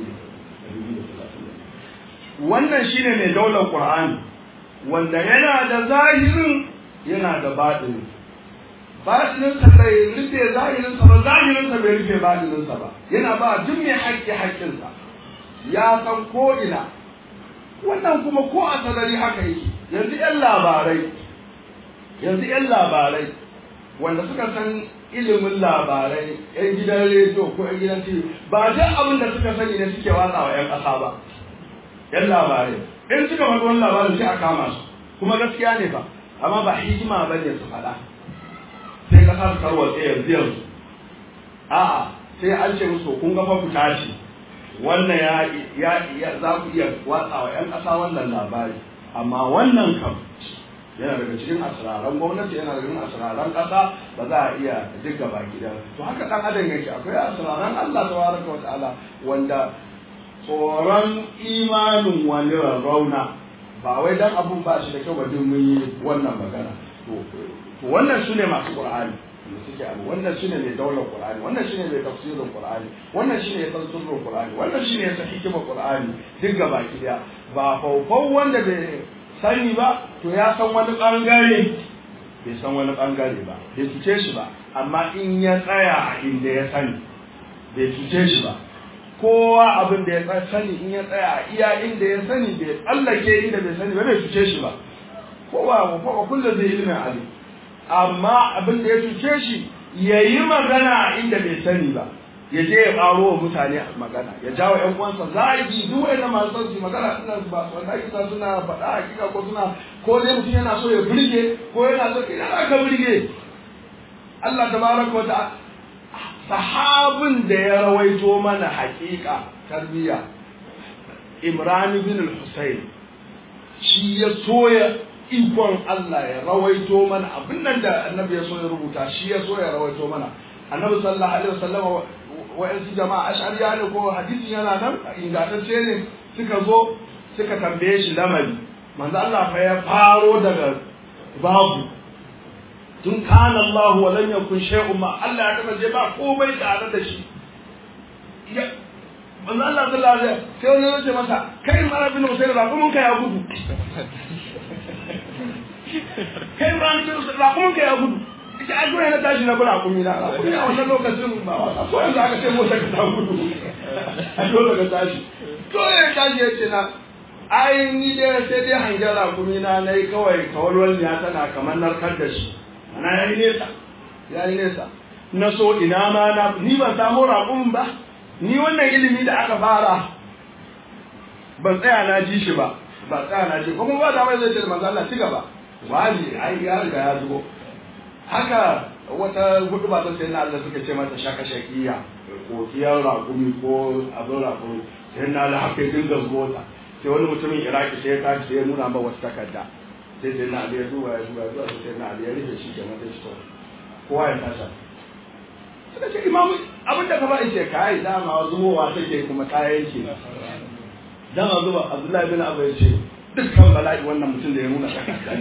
wannan shine mai daular qur'ani wanda yana da zahirin yana da baɗini baɗininsa bai rufe zahirinsa ba zahirinsa bai rufe baɗininsa ba yana ba duk mai haƙƙi haƙƙinsa ya san ko ina wannan kuma ko a sarari haka yake yanzu yan labarai yanzu yan labarai wanda suka san ilimin labarai yan gidan rediyo ko yan gidan tv ba duk abin da suka sani ne suke watsa wa yan ƙasa ba yan labarai in suka faɗi wani labarin sai a kama su kuma gaskiya ne ba amma ba hikima ba ne su faɗa sai ƙasa su tarwatse yanzu yanzu a'a sai an ce musu kun ga fa ku tashi wannan ya ya za ku iya watsa wa 'yan ƙasa wannan labari amma wannan kam yana daga cikin asiraran gwamnati yana daga cikin asiraran ƙasa ba za a iya duk gaba gida to haka ɗan adam yake akwai asiraran Allah tabaraka wa ta'ala wanda tsoron imanin wani rarrauna ba wai dan abun ba shi da kyau ba duk mun yi wannan magana to wannan su ne masu qur'ani da suke abu wannan shine mai daular qur'ani wannan shine mai tafsirin qur'ani wannan shine ya san sirrin qur'ani wannan shine ya san hikimar qur'ani duk gaba daya ba faufau wanda bai sani ba to ya san wani bangare bai san wani bangare ba bai cuce shi ba amma in ya tsaya a inda ya sani bai cuce shi ba kowa abin da ya sani in ya tsaya a iya inda ya sani bai tsallake inda bai sani ba bai cuce shi ba kowa kowa kullum zai ilimin alim amma abin da ya cuce shi ya yi magana inda bai sani ba ya je ya ƙaro wa mutane magana ya jawo ƴan uwansa zagi duk wanda masu son su magana suna ba su wanda kisa suna faɗa hakika ko suna ko dai mutum yana so ya burge ko yana so ina aka burge Allah tabaraka wa ta'ala sahabin da ya rawaito mana hakika tarbiyya Imran bin al-Husayn shi ya soya ikon Allah ya rawaito mana abin nan da annabi ya so ya rubuta shi ya so ya rawaito mana annabi sallallahu alaihi wasallam wa'ansu jama'a ash'ariya ne ko hadisi yana nan ingantacce ne suka zo suka tambaye shi lamari manzo Allah fa ya faro daga babu tun kana Allah wa lam yakun shay'un ma Allah ya kasance ba komai tare da shi manzo Allah sallallahu alaihi wasallam sai wani ya ce masa kai mara bin Usayd ba kuma kai ya gudu kai ran bin Usayd ba kuma kai ya gudu ita a na tashi na bura kumi na kumi a wannan lokacin ba a ko yanzu aka ce mota ka ta gudu a dole ka tashi dole ya tashi ya ce na ai ni dai sai dai hangen rakumi na na yi kawai kawalwal ya tana kamar narkar da shi ana ya yi nesa ya yi nesa na so ina ma na ni ban samu rakumin ba ni wannan ilimi da aka fara ban tsaya na ji shi ba ba tsaya na ji kuma ba da mai zai ce manzo Allah ci gaba wani ai ya riga ya zubo haka wata hudu ba sai na Allah suka ce mata shaka shakiya ko kiyar rakumi ko abin rakumi sai na Allah haka dinga zuwa sai wani mutumin Iraki sai ya tashi sai ya nuna ma wata takarda sai sai na Ali ya duba ya duba ya sai na Ali ya rike shi kenan sai shi kowa ya tashi suka ce imamu abin da ka ba ce kai dama zubowa take kuma kayan ke dama zuba Abdullahi bin Abu ya ce dukkan bala'i wannan mutum da ya nuna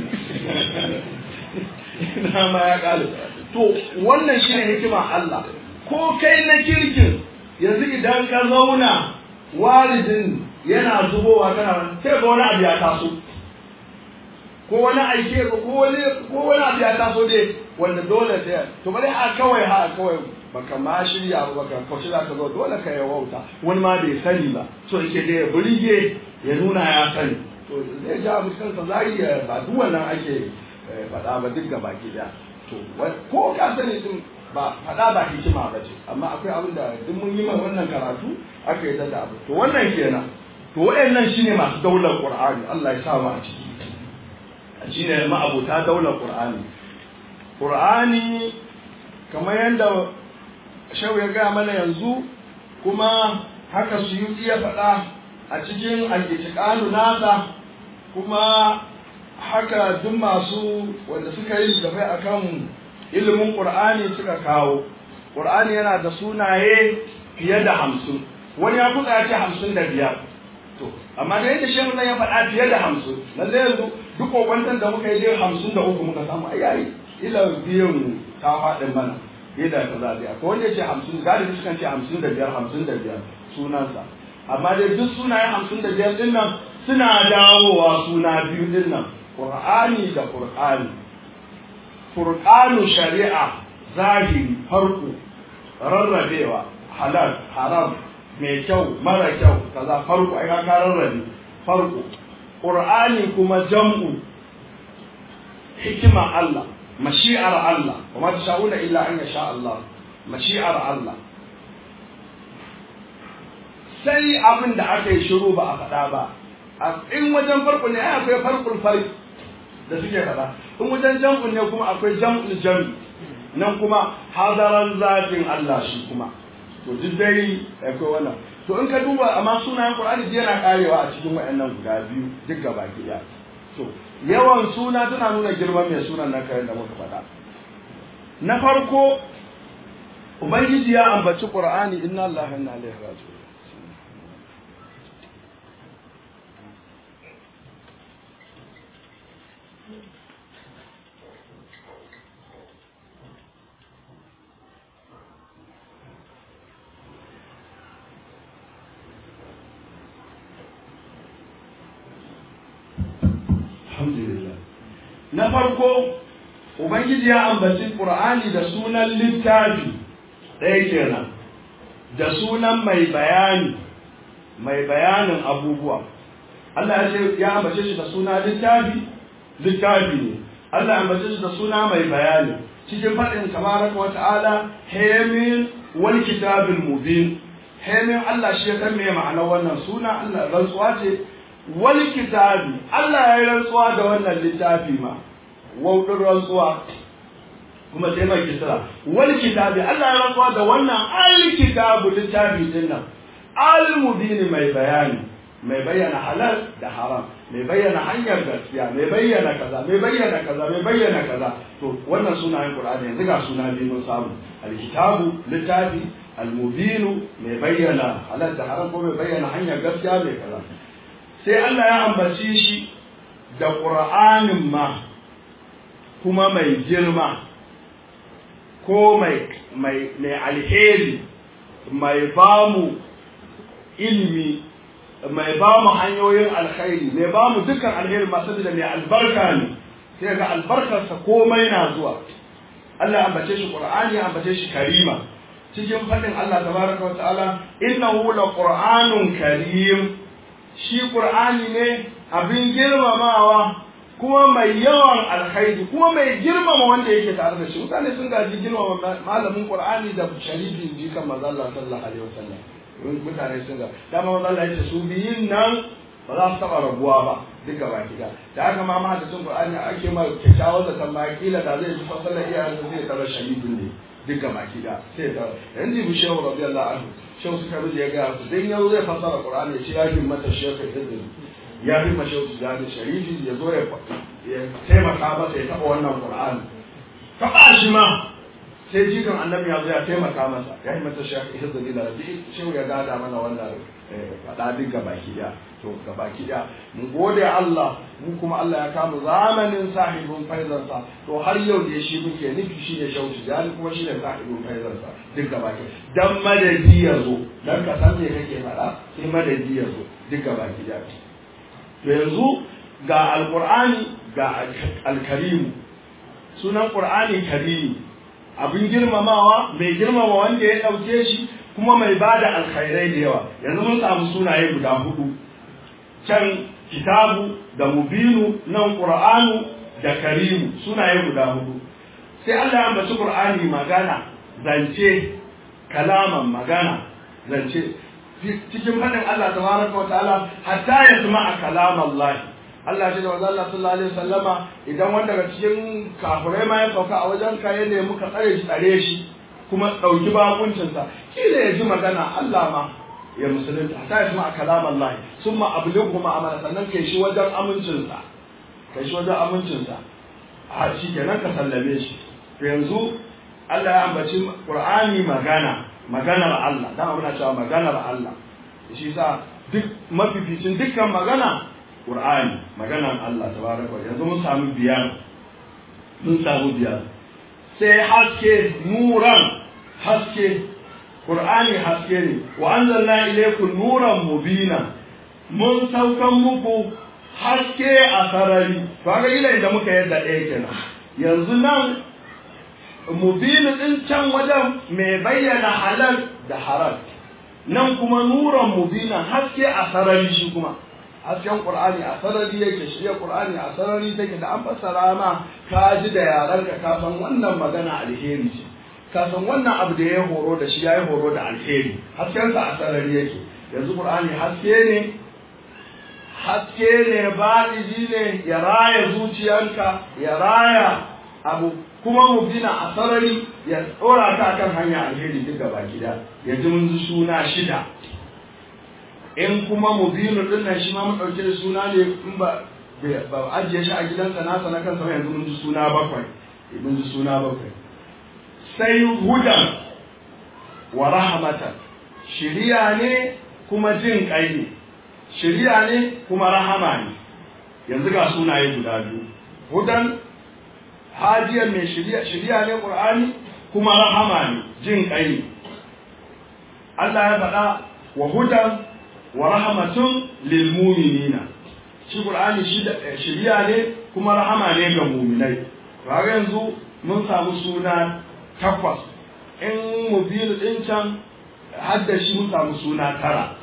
na ma ya kalu to wannan shine hikima Allah ko kai na kirkin yanzu idan ka zauna walidin yana zubowa kana sai ga wani abu ya taso ko wani aike ko wani ko wani abu ya taso dai wanda dole sai to bari a kawai ha kawai baka ma shirya ba baka kauce za ka zo dole ka yi wauta wani ma bai sani ba so yake da ya burge ya nuna ya sani to zai ja mutum zari ba duk wannan ake faɗa ba duk gaba ki da to ko ka sani din ba faɗa ba hikima ba ce amma akwai abin da duk mun yi wannan karatu aka yi da abu to wannan kenan to waɗannan shine masu daular qur'ani Allah ya sa mu a ciki shine ma'abuta daular qur'ani qur'ani kamar yadda shehu ya gaya mana yanzu kuma haka su yi iya faɗa a cikin al nasa kuma haka duk masu wanda suka yi gaba akan ilimin ƙur'ani suka kawo ƙur'ani yana da sunaye fiye da hamsin wani ya kuka ya ce hamsin da biyar to amma da yadda shehu nan ya faɗa fiye da hamsin lalle yanzu duk kokwantar da muka yi dai hamsin da uku muka samu ai yayi ila biyan ta faɗin mana fiye da kaza dai akwai wanda ya ce hamsin galibi sukan ce hamsin da biyar hamsin da biyar sunansa amma dai duk sunayen hamsin da biyar ɗin nan suna dawowa suna biyu ɗin nan Qur'ani da Qur'ani Qur'anu shari'a zahiri farko rarrabewa halal haram mai kyau mara kyau kaza farko ai ka rarrabe farko Qur'ani kuma jam'u hikima Allah mashi'ar Allah kuma ta sha'una illa an yasha Allah mashi'ar Allah sai abin da aka yi shiru ba a faɗa ba in wajen farko ne ai akwai farkul farki da suke faɗa in wajen jam'un ne kuma akwai jam'ul jam'i nan kuma hadaran zatin Allah shi kuma to duk dai akwai wannan to in ka duba amma sunayen qur'ani duk yana karewa a cikin waɗannan guda biyu duk gaba ɗaya to yawan suna tana nuna girman mai sunan nan kayan da muka faɗa na farko ubangiji ya ambaci qur'ani inna allaha inna ilaihi raji'un alhamdulillah na farko ubangiji ya ambaci qur'ani da sunan littafi ɗaya kenan da sunan mai bayani mai bayanin abubuwa Allah ya ce ya ambace shi da suna littafi littafi ne Allah ya ambace shi da suna mai bayani cikin faɗin tabaraka wa ta'ala hemin wal kitabil mubin hemin Allah shi ya san me ma'anar wannan suna Allah rantsuwa ce wal kitabi Allah ya yi rantsuwa da wannan littafi ma waudin rantsuwa kuma sai mai kisra wal kitabi Allah ya rantsuwa da wannan al kitabu littafi din nan al mubin mai bayani mai bayyana halal da haram mai bayyana hanyar gaskiya mai bayyana kaza mai bayyana kaza mai bayyana kaza to wannan sunayen qur'ani yanzu ga suna biyu mun samu al kitabu littafi al mubinu mai bayyana halal da haram ko mai bayyana hanyar gaskiya mai kaza sai Allah ya ambaci shi da ƙura'anin ma kuma mai girma ko mai alheri mai bamu ilimi mai bamu hanyoyin alkhairi mai bamu dukkan alheri masu da mai albarka ne sai ga albarkarsa komai na zuwa Allah ya ambace shi ƙura'ani ya ambace shi karima cikin faɗin Allah tabaraka wa ta'ala innahu la qur'anun karim shi ƙur'ani ne abin girmamawa kuma mai yawan alkhairi kuma mai girmama wanda yake tare da shi mutane sun gaji girmama malamin ƙur'ani da sharifin jikan manzo Allah sallallahu alaihi wasallam mutane sun ga dama manzo Allah yace su biyun nan ba za su taɓa rabuwa ba duka baki da da haka ma mahaddisin ƙur'ani ake ma kyakkyawar da tambaya kila da zai ji fasalar iyayensa zai tara sharifin ne duka baki da sai ta yanzu bi shehu radiyallahu anhu shehu suka rubuta ya ga su dan yau zai fassara qur'ani ya ce ya fi mata shehu izini ya fi ma shehu tijani sharifi ya zo ya taimaka masa ya taɓa wannan qur'ani taɓa shi ma sai jikan annabi ya zo ya taimaka masa ya yi mata shehu izini da rabi shehu ya gada mana wannan faɗa duk gabaki ɗaya to gabaki ɗaya mun gode Allah mu kuma Allah ya kama zamanin sahibin faizarsa to har yau da shi muke nufi shi ne shauci jani kuma shi ne sahibin faizarsa duk gabaki dan madadi ya zo dan ka san me kake faɗa sai madadi ya zo duk gabaki ɗaya to yanzu ga alqur'ani ga alkarimu sunan qur'ani karimi abin girmamawa mai girmama wanda ya ɗauke shi kuma mai ba da alkhairai da yawa yanzu mun samu sunaye guda hudu can kitabu da mubinu nan qur'anu da karimu sunaye guda hudu sai Allah ya ambaci qur'ani magana zance kalaman magana zance cikin fadin Allah tabaraka wa ta'ala hatta yasma'a kalam Allah Allah ya ce da Allah sallallahu alaihi wasallama idan wanda daga cikin kafirai ma ya sauka a wajen ka ya nemi ka tsare shi tsare shi kuma ɗauki bakuncinsa kila ya ji magana Allah ma ya musulunta ta yi ma kalam Allah sun ma ablighu ma amana sannan kai shi wajen amincinsa kai shi wajen amincinsa a shi kenan ka sallame shi to yanzu Allah ya ambaci Qur'ani magana maganar Allah dan muna cewa maganar Allah shi sa duk mafificin dukkan magana Qur'ani maganar Allah tabaraka yanzu mun samu biyar mun samu biyar sai haske nuran haske Qur'ani haske ne wa anzalna ilaykum nuran mubina mun saukan muku haske a sarari kaga ila inda muka yadda ɗaya kenan yanzu nan mubinu din can wajen mai bayyana halal da haram nan kuma nuran mubina haske a sarari shi kuma hasken qur'ani a sarari yake shi ya qur'ani a sarari take da an fassara ma ka ji da yaran ka ka san wannan magana alheri ce ka san wannan abu da ya horo da shi ya yi horo da alheri hasken sa a sarari yake yanzu qur'ani haske ne haske ne baɗiji ne ya raya zuciyanka ya raya abu kuma mu bina a sarari ya tsora ta kan hanya alheri duka baki da ya ji mun suna shida in kuma mubinu din nan shi ma mu dauke da suna ne in ba ba ajiye shi a gidansa nasa na kansa ba yanzu mun ji suna bakwai mun ji suna bakwai sai hudan wa rahmatan shiriya ne kuma jin kai ne shiriya ne kuma rahama ne yanzu ga sunaye guda biyu hudan hadiyan mai shiriya shiriya ne qur'ani kuma rahama ne jin kai ne Allah ya faɗa wa hudan wa rahmatun lil mu'minina shi qur'ani shi da shiriya ne kuma rahama ne ga mu'minai kaga yanzu mun samu suna takwas in mubin din can hadda shi mun samu suna tara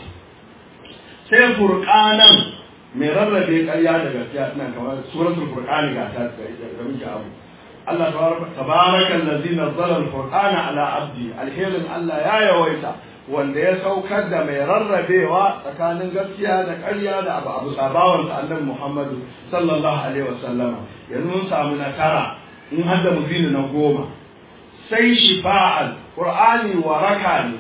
sai furqanan mai rarrabe ƙarya da gaskiya ina kamar suratul furqani ga ta da muke abu Allah tabaraka allazi nazzala al-furqana ala abdi alherin Allah ya yawaita wanda ya saukar da mai rarrabewa tsakanin gaskiya da ƙarya da abu abu sabawan sa annabi Muhammadu sallallahu alaihi wasallama yanzu mun samu na tara in hadda mubini na goma sai shifa'al qur'ani waraka ne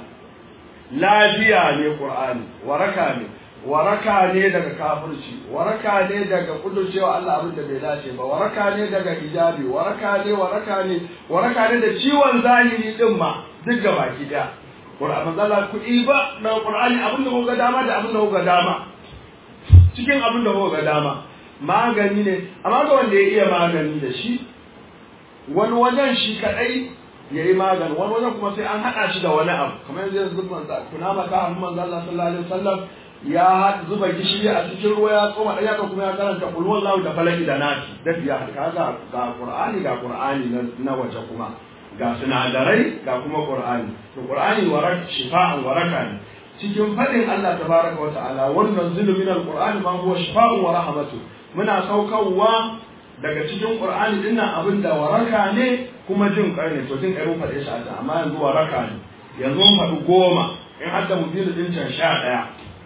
lafiya ne qur'ani waraka ne waraka ne daga kafirci waraka ne daga kudurcewa Allah abin da bai dace ba waraka ne daga hijabi waraka ne waraka ne waraka ne da ciwon zahiri din ma duk ga baki daya Qur'an manzala kuɗi ba na Qur'ani abin da kuka dama da abin da kuka dama cikin abin da kuka dama magani ne amma ga wanda ya iya magani da shi wani wajen shi kadai ya yi magani wani wajen kuma sai an haɗa shi da wani abu kamar yanzu yanzu manzo kuna maka amma manzo Allah sallallahu alaihi wasallam ya zuba gishiri a cikin ruwa ya tsoma ɗaya ka kuma ya karanta kul wallahu da falaki da nasi da biya kaga ga qur'ani ga qur'ani na waje kuma ga sinadarai ga kuma qur'ani to qur'ani waraka shifa'an waraka ne cikin fadin Allah tabaraka wa ta'ala wannan zulu min alqur'ani ma huwa shifa'un wa rahmatu muna saukarwa daga cikin qur'ani dinnan abin da waraka ne kuma jin kai ne to jin kai mun faɗe shi a amma yanzu waraka ne yanzu mun faɗi goma in hadda mu biyu din can sha ɗaya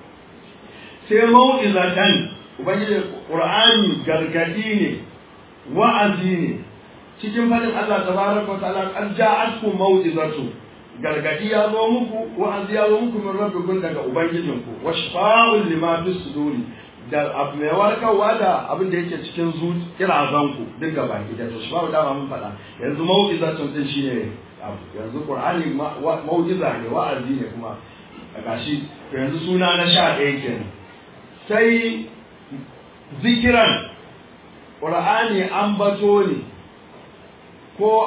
sai mau'izatan ubangiji qur'ani gargadi ne wa'azi ne cikin fadin Allah tabaraka wa ta'ala qad ja'atkum mau'izatu gargadi ya zo muku wa'azi ya zo muku min rabbikum daga ubangijinku wa shifa'un lima fi suduri da abu mai warkarwa da abin da yake cikin zu kirazanku duk gaba ki da to shifa'u da mun faɗa yanzu mau'izatun din shine abu yanzu qur'ani mau'iza ne wa'azi ne kuma gashi yanzu suna na sha ɗaya kenan sai zikiran ƙur'ani an bato ne ko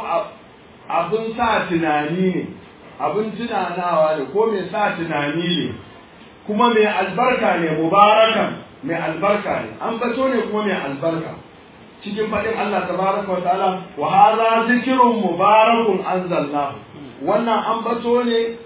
abin sa tunani ne abin tunanawa ne ko mai sa tunani ne kuma mai albarka ne mubarakan mai albarka ne an bato ne kuma mai albarka cikin faɗin Allah tabaraka wa ta'ala wa hadha zikrun mubarakun anzalnahu wannan an bato ne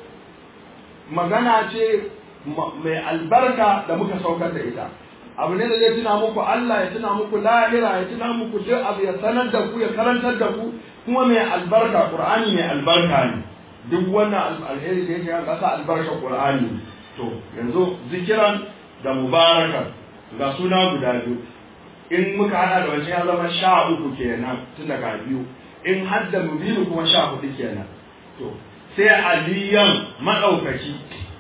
magana ce mai albarka da muka saukar da ita abu ne da zai tuna muku Allah ya tuna muku lahira ya tuna muku duk abu ya sanar da ku ya karantar da ku kuma mai albarka Qur'ani mai albarka ne duk wannan alheri da yake kasa albarka Qur'ani to yanzu zikiran da mubarakan ga suna guda biyu in muka hada da wancan ya zama sha uku kenan tun daga biyu in hadda mubilu kuma sha hudu kenan to sai aliyan madaukaki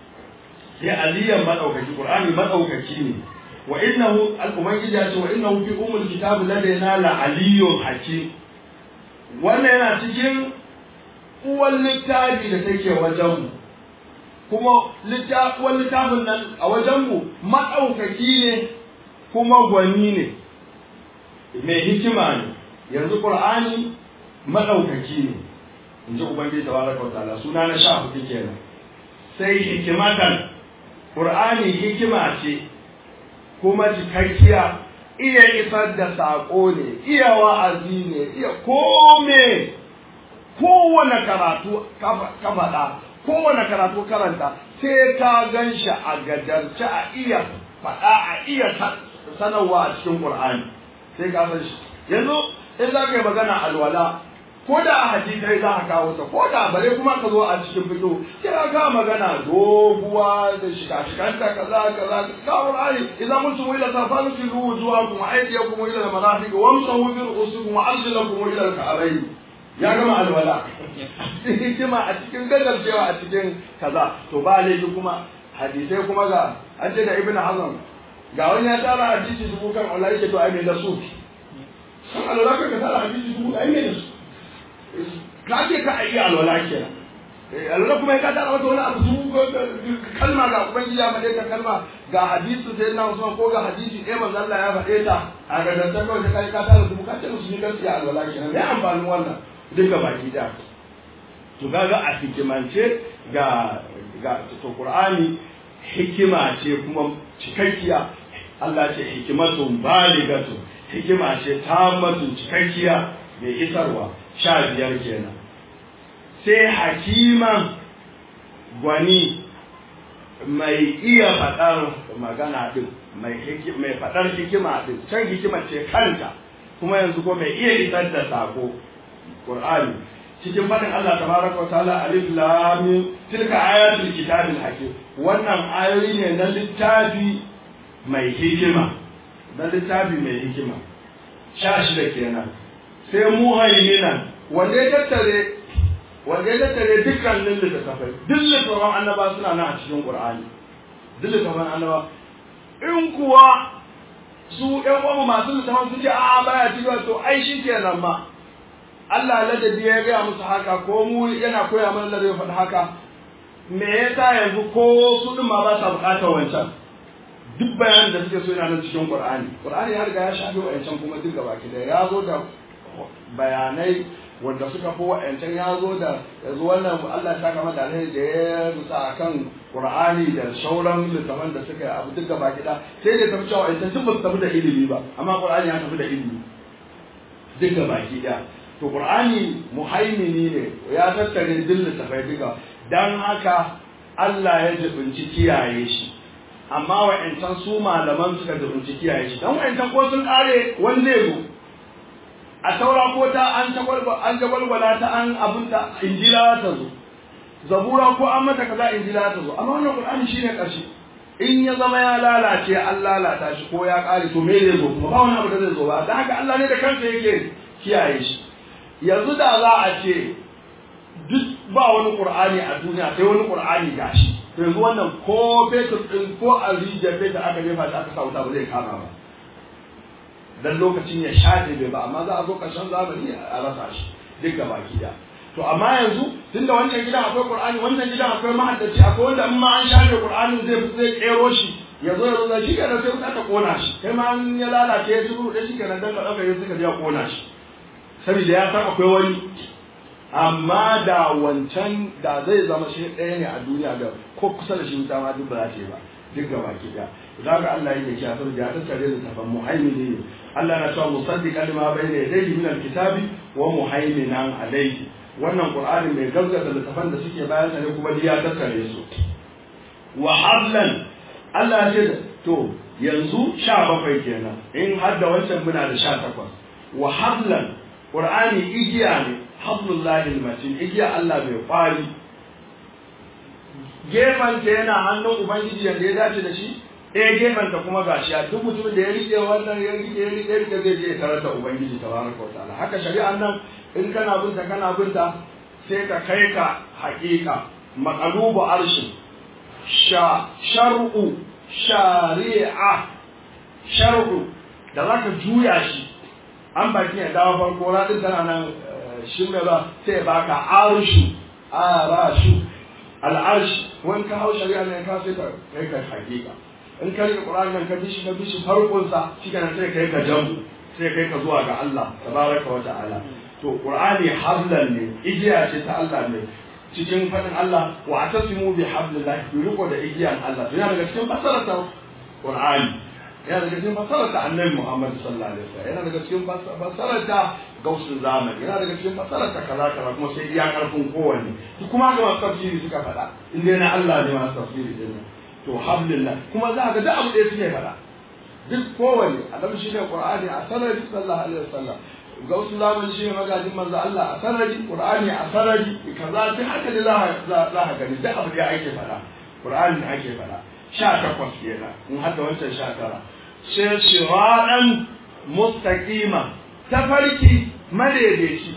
sai aliyan madaukaki qur'ani madaukaki ne wa innahu al-ubangiji ya ce wa innahu fi umul kitab ladaina la aliyyun hakim wannan yana cikin uwan littafi da take wajen mu kuma uwan littafin nan a wajen mu madaukaki ne kuma gwani ne mai hikima ne yanzu qur'ani madaukaki ne in ji ubangiji tabaraka wa ta'ala suna na sha hudu kenan sai hikimatan qur'ani hikima ce kuma cikakkiya iya isar da saƙo ne iya wa'azi ne iya kome kowane karatu ka faɗa kowane karatu karanta sai ka gan shi a gadarce a iya faɗa a iya sanarwa a cikin qur'ani sai ka san shi yanzu in za ka yi magana alwala ko da a hadisai za ka kawo ta ko da bare kuma ka zo a cikin fito kira ka magana doguwa da shika shikanta kaza kaza ka qur'ani idan mun tumu ila safanu fi wujuhakum wa aydiyakum ila al-marafiq wamsahu bi ru'usikum wa arjulakum ila al-ka'bayn ya gama alwala hikima a cikin gadarcewa a cikin kaza to ba laifi kuma hadisai kuma ga an ce da ibn hazm ga wani ya tara hadisi dubu kan Allah yake to ai me da su kan alwala ka tara hadisi dubu ai me da su ka ce ka ayi alwala kenan alwala kuma ya tara wata wani abu dubu kalma ga ubangiji ya faɗe ta kalma ga hadisi sai na Usman ko ga hadisi ɗaya manzo Allah ya faɗe ta a ga dan kawai ka kai ka tara dubu ka ce musu ni gaskiya alwala kenan me amfanin wannan duka baki da to kaga a hikimance ga ga to Qur'ani hikima ce kuma cikakkiya Allah ce hikimatun baligatu hikima ce tammatun cikakkiya mai isarwa sha biyar kenan sai hakiman gwani mai iya faɗar magana ɗin mai faɗar hikima ɗin can hikima ce kanta kuma yanzu ko mai iya isar da sako Qur'ani cikin faɗin Allah tabaraka wa ta'ala alif lam mim tilka ayatul kitabil hakim wannan ayoyi ne na littafi mai hikima na littafi mai hikima sha shida kenan sai muhaiminan wanda ya tattare wanda ya tattare dukkanin littattafai duk littattafan annaba suna nan a cikin qur'ani duk littattafan annaba in kuwa su ƴan uwanmu masu littattafan sun ce a'a baya cikin to ai shi kenan ma Allah ladabi ya gaya musu haka ko mu yana koya mana ladabi faɗi haka me yasa yanzu ko su ɗin ma ba sa buƙatar wancan duk bayanin da suke so yana nan cikin Qur'ani Qur'ani ya riga ya shafi wa'ancan kuma duk gaba ki da ya zo da bayanai wanda suka fi wa'ancan ya zo da yanzu wannan Allah ya saka mata alheri da ya rusa akan Qur'ani da sauran littafan da suka yi abu duk gaba ki da sai da tafi cewa wa'ancan duk ba su tafi da ilimi ba amma Qur'ani ya tafi da ilimi duk gaba ki da to Qur'ani muhaimini ne ya tattare duk littafai duka dan haka Allah ya jibinci kiyaye shi amma wa'ancan su malaman suka jibinci kiyaye shi dan wa'ancan ko sun kare wani zai zo a taura ko ta an tagwalba an tagwalwala ta an abunta injila ta zo zabura ko an mata kaza injila ta zo amma wannan Qur'ani shine karshe in ya zama ya lalace an lalata shi ko ya kare to me zai zo kuma ba wani abu da zai zo ba dan haka Allah ne da kansa yake kiyaye shi yanzu da za a ce duk ba wani qur'ani a duniya sai wani qur'ani gashi to yanzu wannan ko fetur din ko a rijiyar fetur aka jefa shi aka sa wuta ba zai kama ba dan lokacin ya shafe bai ba amma za a zo ƙarshen zamani a rasa shi duk gaba da to amma yanzu tunda wancan gidan akwai qur'ani wannan gidan akwai mahaddaci akwai wanda in ma an shafe qur'ani zai zai kero shi ya zo ya zo shi kenan sai wuta ta kona shi kai ma an ya lalace ya turu da shi kenan dan ka dauka ya suka ya kona shi saboda ya san akwai wani amma da wancan da zai zama shi ɗaya ne a duniya da ko kusa da shi wuta ma duk ba za ta yi ba duk gaba ki da za ka Allah yake kiya saboda ya tattare da tafan muhaimini ne Allah na cewa musaddiqan lima bayna yadayhi min alkitabi wa muhaiminan alayhi wannan qur'ani mai gaskata da tafan da suke bayan sa ne kuma ya tattare su wa hablan Allah ya ce to yanzu 17 kenan in har da wancan muna da 18 wa hablan qur'ani igiya ne hablullahi almatin igiya Allah bai kwari gefanta yana hannun ubangiji yanda ya dace da shi ɗaya gefanta kuma gashi a duk mutumin da ya rike wannan ya rike ya rike rike zai je ya tarar da ubangiji tabaraka wa ta'ala haka shari'an nan in kana binta kana binta sai ka kai ka haƙiƙa maqalubu arshin sha shar'u shari'a shar'u da zaka juya shi an baki ya dawo farko radin tana nan shin ba sai baka arshu arashu al'arshi wani ka hau shari'a ne ka sai ka kai ka hakika in ka rike qur'ani nan ka bi shi ka bi shi farkon sa shi kana sai kai ka jamu sai kai ka zuwa ga Allah tabaraka wa ta'ala to qur'ani hablan ne igiya ce ta Allah ne cikin fadin Allah wa atasimu bi hablillahi bi riko da igiyan Allah to yana daga cikin fasarar ta qur'ani yana daga cikin fasarar ta annabi Muhammad sallallahu alaihi wasallam yana daga cikin fasarar ta gausun zamani yana daga cikin fasarar ta kaza kaza kuma sai iya karfin kowanne to kuma ga masu tafsiri suka faɗa in dai na Allah ne masu tafsiri din to alhamdulillah kuma za ka ga abu ɗaya suke faɗa duk kowanne annabi shi ne qur'ani a sarari sallallahu alaihi wasallam gausun zamani shi ne magajin manzo Allah a sarari qur'ani a sarari kaza duk haka ne za ka gani duk abu da ake faɗa qur'ani ake faɗa sha takwas kenan in hada wancan sha tara sai siradan mustaqima tafarki madaidaici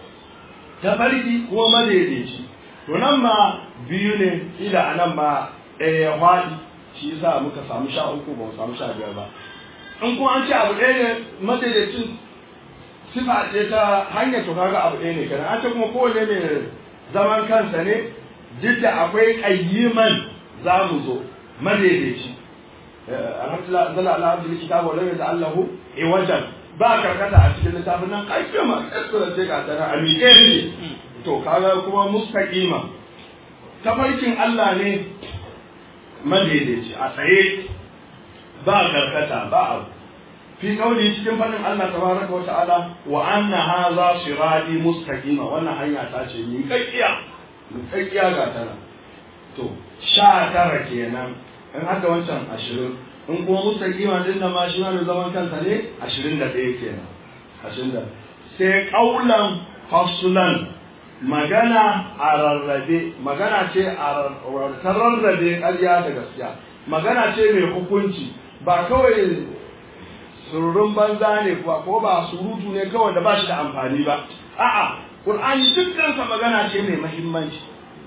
tafarki ko madaidaici to nan ma biyu ne ila anan ma eh ya faɗi shi yasa muka samu sha uku ba mu samu sha biyar ba in kuma an ce abu ɗaya ne madaidaicin sifa ce ta hanyar to kaga abu ɗaya ne kenan an ce kuma kowane mai zaman kansa ne duk da akwai ƙayyiman za mu zo madaidaici alhamdulillah zala ala abdul kitabu wa lam yata'allahu iwajan ba karkata a cikin littafin nan kayyama kaskura ce ga tana a miƙe ne to kaga kuma mustaqima tafarkin Allah ne madaidaici a tsaye ba karkata ba abu fi kauli cikin fadin Allah tabaraka wa ta'ala wa anna hadha sirati mustaqima wannan hanya ta ce ni kakkiya ni kakkiya ga tana to sha tara kenan in haka wancan ashirin in kuma mustaqima din da ma shi ma zaman kansa ne ashirin da ɗaya kenan ashirin da sai kaulan fasulan magana a rarrabe magana ce a rarrabe ƙarya da gaskiya magana ce mai hukunci ba kawai sururun banza ne kuwa ko ba surutu ne kawai da ba shi da amfani ba a'a qur'ani dukkansa magana ce mai muhimmanci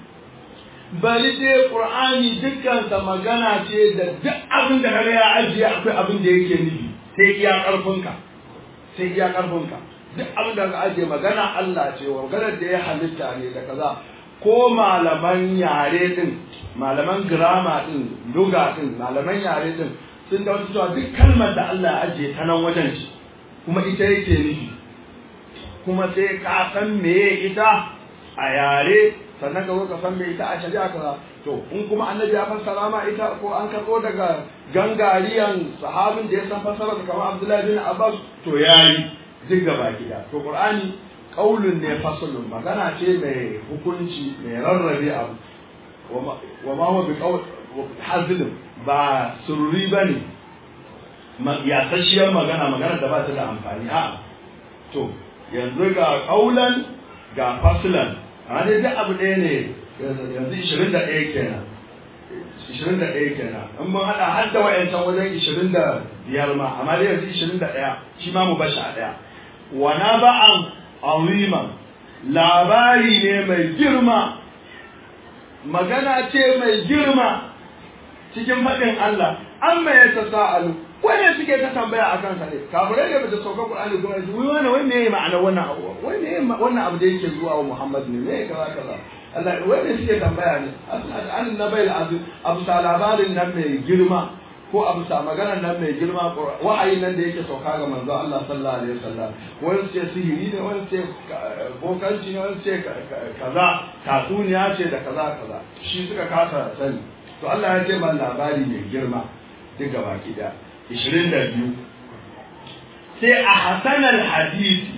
bari dai qur'ani dukkansa magana ce da duk abin da kaga ya ajiye akwai abin da yake nufi sai iya karfinka sai iya karfinka duk abin da ka ajiye magana Allah ce wa maganar da ya halitta ne da kaza ko malaman yare din malaman girama din luga din malaman yare din sun da wasu cewa duk kalmar da Allah ya ajiye ta nan wajen shi kuma ita yake nufi kuma sai ka san meye ita a yare sannan ka zo ka san me ita a shari'a kaza to in kuma annabi ya fassara ma ita ko an karɓo daga gangariyan sahabin da ya san fassara kamar Abdullahi bin Abbas to yayi duk gaba gida to Qur'ani qaulun ne fasalun magana ce mai hukunci mai rarrabe abu wa ma huwa bi qaul hazlin ba surri bane yasasshiyar magana magana da ba ta da amfani a to yanzu ga qaulan ga faslan a dai duk abu ɗaya ne yanzu ishirin da ɗaya kenan ishirin da ɗaya kenan in mun haɗa har da wa'yancan wajen ishirin da biyar ma amma dai yanzu ishirin da ɗaya shi ma mu bashi a ɗaya wana ba'an aziman labari ne mai girma magana ce mai girma cikin faɗin Allah an mai ta sa'alu wanda suke ta tambaya a kansa ne kafirai ne bata sauka Qur'ani kuma su wai wannan wai me ma'ana wannan abu wai me wannan abu da yake zuwa wa Muhammad ne me kaza kaza Allah wai ne suke tambaya ne an nabai azim abu sa labarin nan mai girma ko abu sa maganar nan mai girma wa'ayi nan da yake sauka ga manzo Allah sallallahu alaihi wasallam wani ce sihiri ne wani ce bokanci ne wani ce kaza tatsuniya ce da kaza kaza shi suka kasa sani to Allah ya ce man labari mai girma duk gaba ki da 22 sai a hasanar hadisi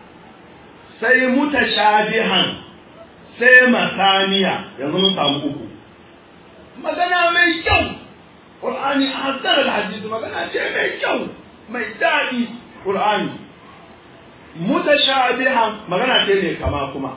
sai mutashabihan sai masaniya yanzu mun samu uku magana mai kyau Qur'ani a hasanar hadisi magana ce mai kyau mai daɗi Qur'ani mutashabihan magana ce mai kama kuma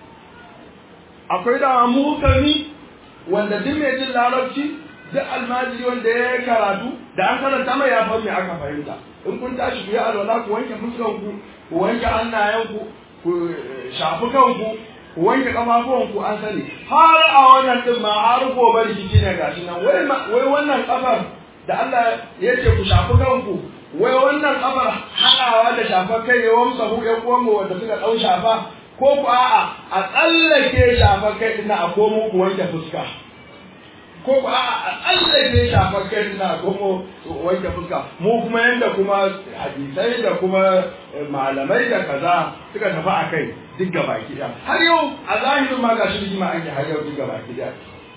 akwai da mukami wanda duk mai jin larabci duk almajiri wanda ya yi karatu da an karanta mai ya me aka fahimta in kun tashi ku yi alwala ku wanke fuskan ku ku wanke hannayen ku ku shafi kanku ku wanke kafafuwan ku an sani har a wannan din ma har gobe rikici ne gashi nan wai wai wannan kafar da Allah ya ce ku shafi kanku wai wannan kafar haɗawa da shafar kai ne wamsa ku ƴan uwanmu wanda suka ɗau shafa ko ku a'a a tsallake shafar kai ɗin a komo ku wanke fuska ko ku a'a a tsallake shafar kai ɗin a komo wanke fuska mu kuma yanda kuma hadisai da kuma malamai da kaza suka tafi a kai duk gaba ɗaya har yau a zahirin ma ga shi rigima ake har yau duk gaba ɗaya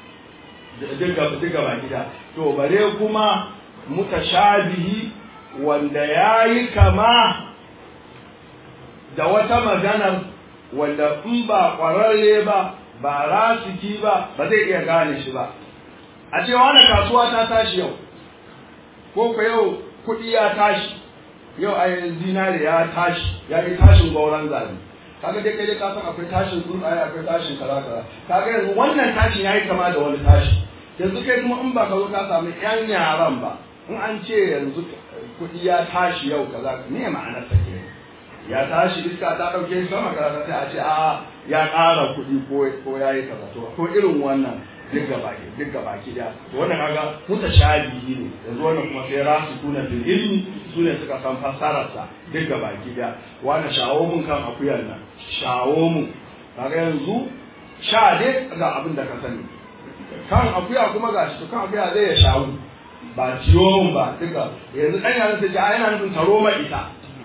duk gaba ɗaya to bare kuma mutashabihi wanda ya yi kama da wata maganar wanda in ba ƙwararre ba ba rasiki ba ba zai iya gane shi ba a ce wani kasuwa ta tashi yau ko ka yau kuɗi ya tashi yau a zinare ya tashi ya yi tashin gauran zabi kaga dai kai dai ka san akwai tashin tsuntsaye akwai tashin kaza kaza kaga yanzu wannan tashin ya yi kama da wani tashi yanzu kai kuma in ba ka zo ka samu yan yaran ba in an ce yanzu kuɗi ya tashi yau kaza me ma'anar ta ke ya tashi iska ta ɗauke shi sama kaza sai a ce a ya ƙara kuɗi ko ko ya yi kaza to ko irin wannan duk gaba duk gaba ki da to wannan kaga mutashabihi ne yanzu wannan kuma sai rasu kuna fil ilmi su ne suka san fassarar sa duk gaba ki da wani shawo mun kan akuyar nan shawo mun kaga yanzu sha dai ga abin da ka sani kan akuya kuma ga shi kan akuya zai ya shawo ba ciwo mun ba duka yanzu dan yaran sai ya yana nufin taro ma ita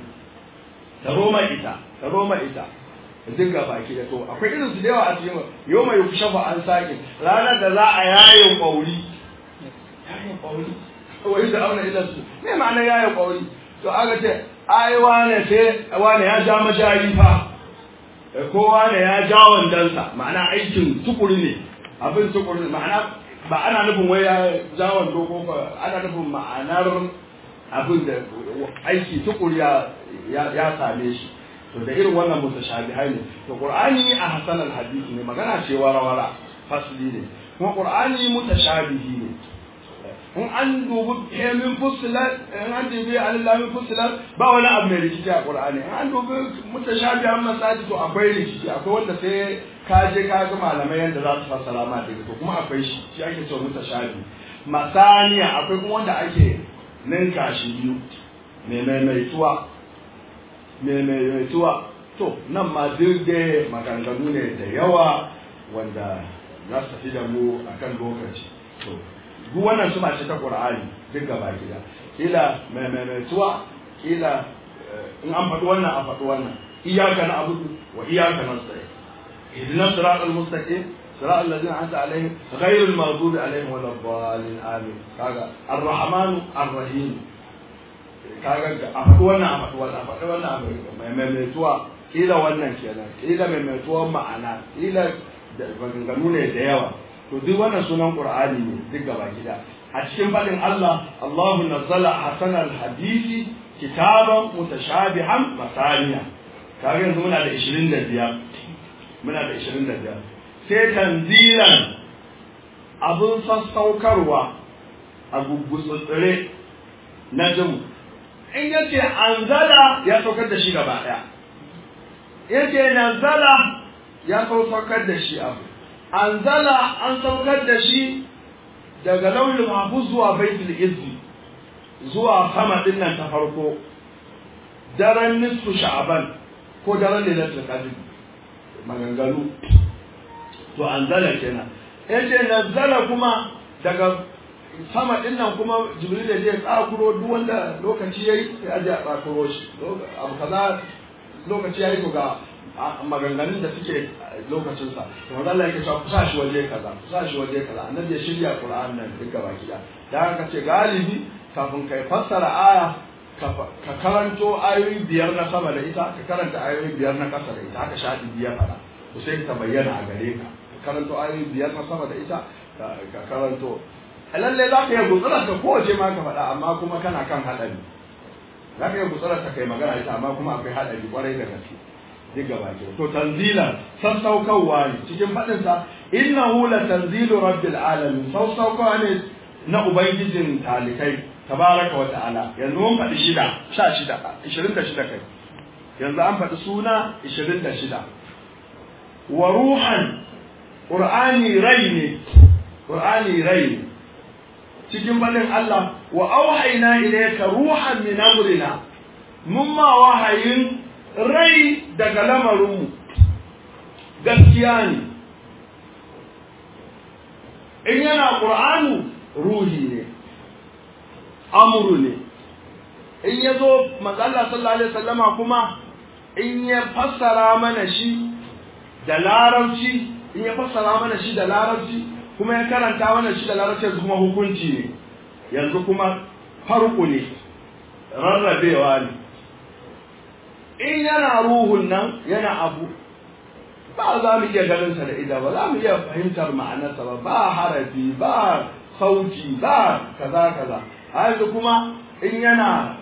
taro ma ita taro ma ita duk ga baki da to akwai irin su da yawa a cikin yau mai kushafa an sake ranar da za a yayin kwauri yayin kwauri wai da auna idan su me ma'ana yayin kwauri to aka ce ai wane sai wane ya ja majari fa ko wane ya ja wandansa ma'ana aikin tukuri ne abin tukuri ne ma'ana ba ana nufin wai ya ja wando ko ana nufin ma'anar abin da aiki tukuri ya ya same shi to da irin wannan mutashabihai ne to qur'ani a hasan al-hadith ne magana ce wara fasli ne kuma qur'ani mutashabihi ne in an dubi min fusilat in an dubi alillahi fusilat ba wani abu mai rikici a qur'ani in an dubi mutashabihan masaji to akwai rikici akwai wanda sai ka je ka ga malamai yanda za su fassara ma da to kuma akwai shi shi ake cewa mutashabi masaniya akwai kuma wanda ake ninka shi biyu mai maimaituwa mai maimaituwa to nan ma duk da maganganu ne da yawa wanda za su tafi da mu akan lokaci to duk wannan suna ce ta qur'ani duk gaba gida kila mai maimaituwa kila in an faɗi wannan a faɗi wannan iyaka na abudu wa iyaka na tsaye ihdina siratal mustaqim صراط الذين أنعمت عليهم غير المغضوب عليهم ولا الضالين آمين كذا الرحمن الرحيم kaga a faɗi wannan a faɗi wannan a faɗi wannan a mai maimaituwa kila wannan kenan kila maimaituwan ma'ana kila maganganu ne da yawa to duk wannan sunan qur'ani ne duk gaba gida a cikin faɗin Allah Allahu nazzala hasanal hadisi kitaban mutashabihan masaniya kaga yanzu muna da 25 muna da 25 sai tanzilan abun sassaukarwa a guggutsutsure na jimu in yace anzala ya saukar da shi gaba daya yace nazala ya saukar da shi abu anzala an saukar da shi daga lauyin mahfuz zuwa baitul izzi zuwa sama din nan ta farko daren nisfu sha'aban ko daren lailatul qadr maganganu to anzala kenan yace nazala kuma daga sama din nan kuma jibril ya je tsakuro duk wanda lokaci yayi sai aje a tsakuro shi abu kaza lokaci yayi to ga maganganun da suke lokacin sa to manzo Allah yake cewa ku sa shi waje kaza ku sa shi waje kaza annabi ya shirya Qur'an nan duk gaba kida da haka ce galibi kafin kai fassara aya ka karanto ayoyi biyar na sama da ita ka karanta ayoyi biyar na kasa da ita haka shaɗi biyar fara to sai ta bayyana a gare ka ka karanto ayoyi biyar na sama da ita ka karanto lalle za ka yi gutsurar ta kowace ma ka faɗa amma kuma kana kan haɗari za ka yi gutsurar ta kai magana ita amma kuma akwai haɗari kwarai da gaske duk gaba ke to tanzila sassaukarwa ne cikin faɗinsa innahu la tanzilu rabbil alamin sassaukarwa ne na ubangijin talikai tabaraka wa ta'ala yanzu mun faɗi shida sha shida ishirin da shida kai yanzu an faɗi suna ishirin da shida wa ruhan ƙur'ani rai ne ƙur'ani rai ne cikin faɗin Allah wa auhaina ilayka ruhan min amrina mun ma wahayin rai daga lamarinmu gaskiya ne in yana ƙur'anu ruhi ne amuru ne in ya zo mazalla sallallahu alaihi wasallama kuma in ya fassara mana shi da larabci in ya fassara mana shi da larabci kuma ya karanta mana shi da larabci kuma hukunci ne yanzu kuma farko ne rarrabewa ne in yana ruhun nan yana abu ba za mu iya ganinsa da ida ba za mu iya fahimtar ma'anarsa ba ba harafi ba sauti ba kaza kaza a yanzu kuma in yana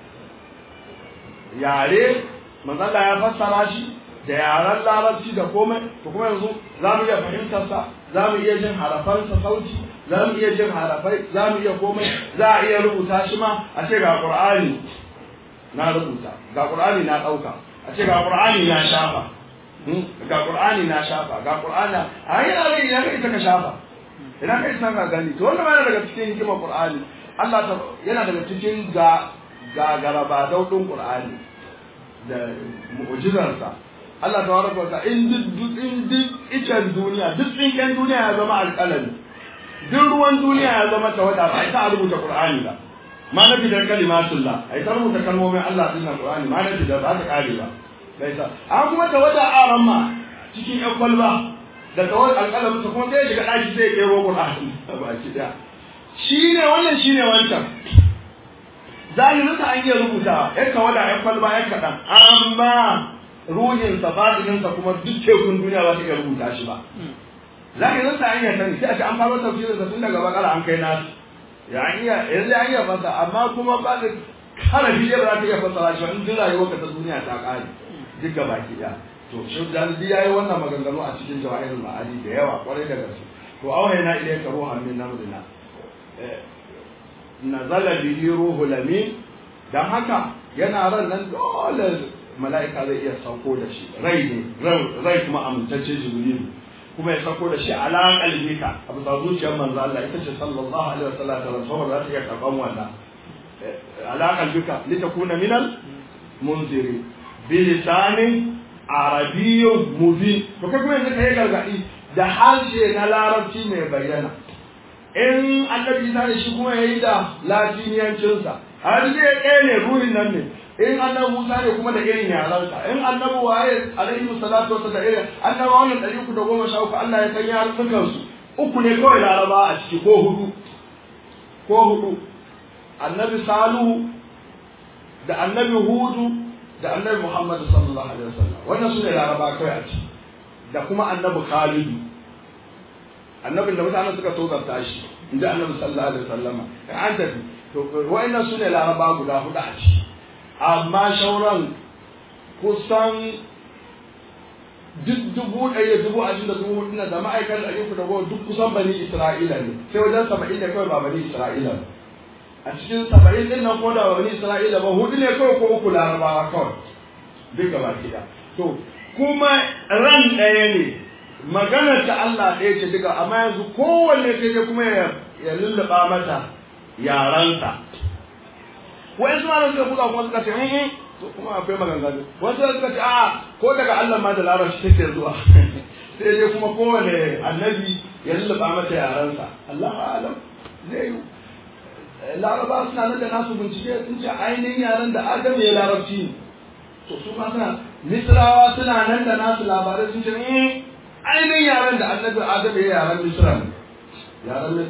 yare manzala ya fassara shi da yaren larabci da komai to kuma yanzu za mu iya fahimtarsa za mu iya jin harafansa sauti za mu iya jin harafai za mu iya komai za a iya rubuta shi ma a ce ga qur'ani na rubuta ga qur'ani na ɗauka a ce ga qur'ani na shafa ga qur'ani na shafa ga qur'ani a yana rai ya kai ta ka shafa idan kai san ka gani to wannan yana daga cikin hikimar qur'ani Allah ta yana daga cikin ga ga garaba daudin qur'ani da mu'jizarsa Allah ta waraka ta in duk in duk icen duniya duk tsinken duniya ya zama alƙalami duk ruwan duniya ya zama tawada ba ta rubuta qur'ani ba ma na bidar kalimatullah ai ta rubuta kalmomin Allah din nan qur'ani ma na bidar ba ta kare ba bai sa an kuma tawada aran ma cikin yan kwalba da tawar alƙalamin sa kuma sai ya shiga ɗaki sai ya kero qur'ani ba ki da shine wannan shine wancan zalimin sa an iya rubuta yan tawada yan kwalba yan kaɗan amma ruhinsa fadininsa kuma duk tekun duniya ba ta iya rubuta shi ba za ka zanta an iya sani sai a ce an faro tafsirin sa tun daga bakara an kai nasu ya an iya yanzu an iya fasa amma kuma ba da harafi ba za ta iya fasara shi ba in duk rayuwar ka ta duniya ta kare duk gaba ki ɗaya to shi jalidi ya yi wannan maganganu a cikin jawahirul ma'ani da yawa kwarai da gaske to auhayna ilayka ruhan min amrina nazala bihi ruhul amin dan haka yana ran nan dole mala'ika zai iya sauko da shi rai ne rai kuma amintacce jibrilu kuma ya sauko da shi ala qalbika a bisa zuciyar manzo Allah ita ce sallallahu alaihi wasallam da rasul za ta iya karban wannan ala qalbika litakuna minal munziri bi lisanin arabiyyun mubin to kai kuma yanzu kai gargadi da harshe na larabci mai bayyana in annabi Isa ne shi kuma yayi da latiniyancinsa har zai ɗaya ne ruhin nan ne in annabi Musa ne kuma da irin yaransa in annabi waye alaihi salatu wasallam da irin annabi wannan ɗari uku da goma sha uku Allah ya san yaran su uku ne kawai laraba a ciki ko hudu ko hudu annabi Salihu da annabi Hudu da annabi Muhammad sallallahu alaihi wasallam wannan su ne laraba kawai a ciki da kuma annabi Khalidu annabin da mutanen suka tozarta shi inda annabi sallallahu alaihi wasallam an tafi to wa'annan su ne laraba guda hudu a ciki amma shauran kusan duk dubu ɗaya dubu ashirin da dubu hudu da ma'aikatan ɗari uku da goma duk kusan bani isra'ila ne sai wajen saba'in da kawai ba bani isra'ila ba a cikin saba'in ɗin nan ko da ba bani isra'ila ba hudu ne kawai ko uku larabawa kawai duk gaba ɗaya to kuma ran ɗaya ne maganar ta Allah ɗaya ce duka amma yanzu kowanne sai dai kuma ya lulluɓa mata yaransa wa'in su ma suka buga kuma suka ce eh to kuma akwai maganganu wasu suka ce a ko daga Allah ma da larabci take zuwa sai dai kuma kowane annabi ya lullaba mata yaransa Allah alam zai yi laraba suna nan da nasu bincike sun ce ainihin yaran da adam ya larabci ne to su ma suna misrawa suna nan da nasu labarai sun ce eh ainihin yaran da annabi adam ya yaran misra ne yaran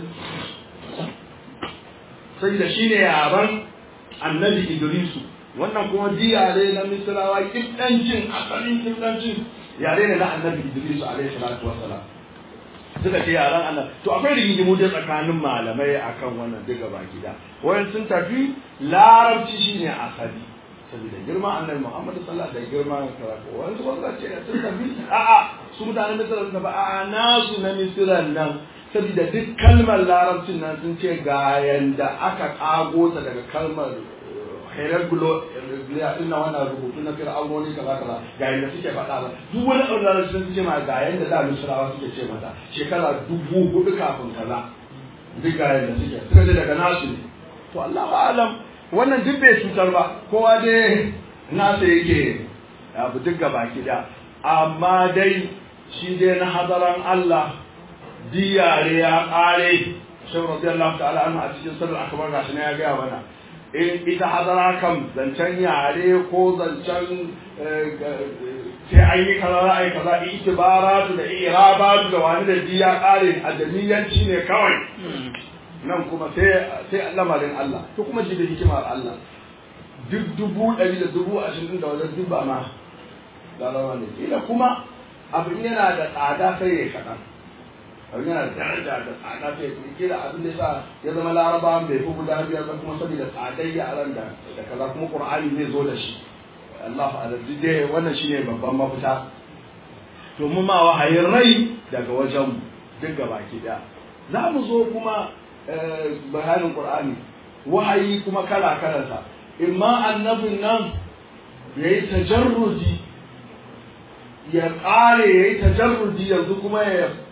sai da shine yaran annabi idrisu wannan kuma ji yare na misrawa kiddancin asalin kiddancin yare ne na annabi idrisu alaihi salatu wassalam suka ce yaran Allah to akwai rigingimu da tsakanin malamai akan wannan duka baki da wayan sun tafi larabci shine asali saboda girma annabi Muhammad sallallahu alaihi wasallam da girma karatu wayan su wanda ce sun tafi a'a su mutanen Misra sun tafi a'a nasu na Misra nan saboda duk kalmar larabcin nan sun ce ga yanda aka kago ta daga kalmar khairar gulo ina wannan rubutu na fir'aunoni kaza kaza ga yanda suke faɗa ba duk wani abu da sun ce ma ga yanda da misrawa suke ce mata shekara dubu hudu kafin kaza duk ga yanda suke suka ce daga nasu ne to Allahu alam wannan duk bai cutar ba kowa dai nasa yake abu duk gaba da amma dai shi dai na hadaran Allah diyare ya ƙare shi radiyallahu ta'ala anhu a cikin sirrin akbar gashi ne ya gaya mana in ita hadara kan zancen yare ko zancen sai an yi kaza za a yi kaza itibaratu da irabatu da wani da diya ƙare a jami'anci ne kawai nan kuma sai sai lamarin Allah to kuma shi da hikimar Allah duk dubu ɗari da dubu ashirin da wajen duk ba ma larawa ne kila kuma abin yana da tsada sai ya kaɗan abin yana da daraja da tsada sai ya kuma kila abin da sa ya zama laraba bai fi guda biyar ba kuma saboda tsadar yaran da da kaza kuma qur'ani zai zo da shi Allah ala dai wannan shine babban mafita to mu ma wahayin rai daga wajen mu duk gabaki daya za mu zo kuma bayanin qur'ani wahayi kuma kala kalansa imma annabin nan yayi tajarrudi ya ƙare ya yi tajarrudi yanzu kuma ya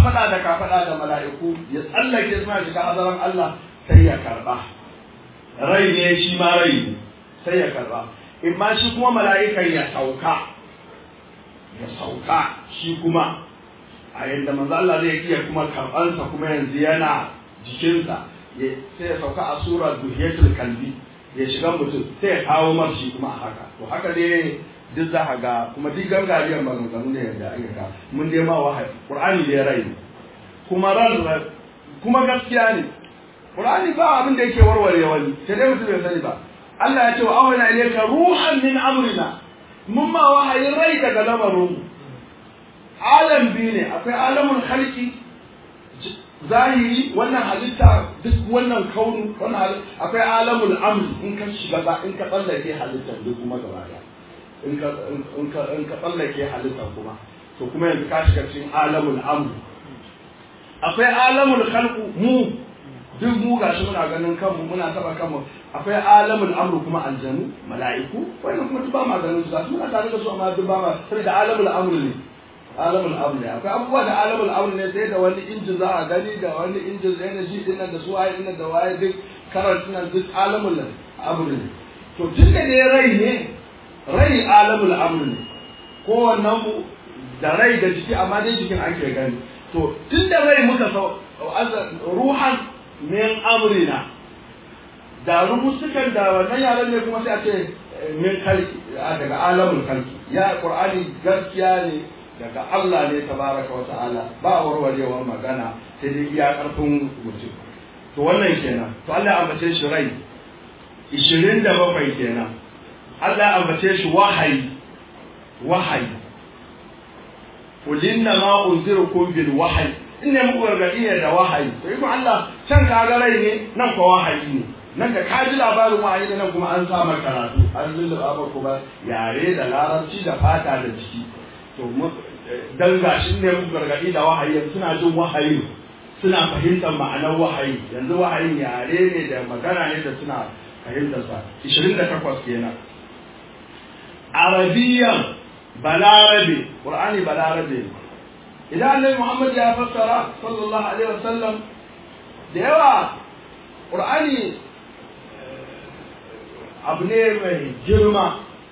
kafada da kafada da mala'iku ya tsallake suna shiga azaran Allah sai ya karba rai ne shi ma rai ne sai ya karba in ma shi kuma mala'ikan ya sauka ya sauka shi kuma a yadda manzo Allah zai iya kuma karbansa kuma yanzu yana jikinsa sai ya sauka a sura duhiyatul kalbi ya shiga mutum sai ya kawo marshi kuma a haka to haka dai duk za ka ga kuma duk gangariyar maganganu ne yadda ake ka mun dai ma wahayi qur'ani da ya rai kuma ran kuma gaskiya ne qur'ani ba abin da yake warware wani sai dai mutum bai sani ba Allah ya ce wa awhayna ilayka ruhan min amrina mun ma wahayin rai daga lamarin mu alam biyu ne akwai alamul khalqi zahiri wannan halitta duk wannan kaunu wannan halitta akwai alamul amr in ka shiga ba in ka tsallake halittar duk kuma gaba daya in ka in ka in ka tsallake halittar kuma to kuma yanzu ka shiga cikin alamul amr akwai alamul khalqu mu duk mu gashi muna ganin kanmu muna taba kanmu akwai alamul amr kuma aljanu mala'iku wannan kuma duk ba ma ganin su gashi muna tare da su amma duk ba ma sai da alamul amr ne alamul amr ne akwai abubuwa da alamul amr ne sai da wani injin za a gani da wani injin energy din nan da su waye din da waye duk current nan duk alamul amr ne to tun da ne rai ne rai alamul amr ne kowannen mu da rai da jiki amma dai jikin ake gani to tun da rai muka sau ruhan min amrina da rubutukan da wannan yaran ne kuma sai a ce min kalki daga alamul kalki ya qur'ani gaskiya ne daga Allah ne tabaraka wa ta'ala ba warwarewar magana sai dai iya karfin mutum to wannan kenan to Allah ya ambace shi rai 27 kenan Allah ya ambace shi wahayi wahayi qul inna ma unzirukum bil wahyi inna muku gargadi ne da wahayi to yi Allah can kaga rai ne nan ko wahayi ne nan da ka ji labarin wahayi ne nan kuma an sa maka karatu an lulluɓa maka ba yare da larabci da fata da jiki to dan gashi ne mu gargadi da wahayi suna jin wahayi suna fahimtar ma'anar wahayi yanzu wahayin yare ne da magana ne da suna fahimtar sa 28 kenan arabiyan balarabe qur'ani balarabe idan annabi muhammad ya fassara sallallahu alaihi wasallam da yawa qur'ani abu ne mai girma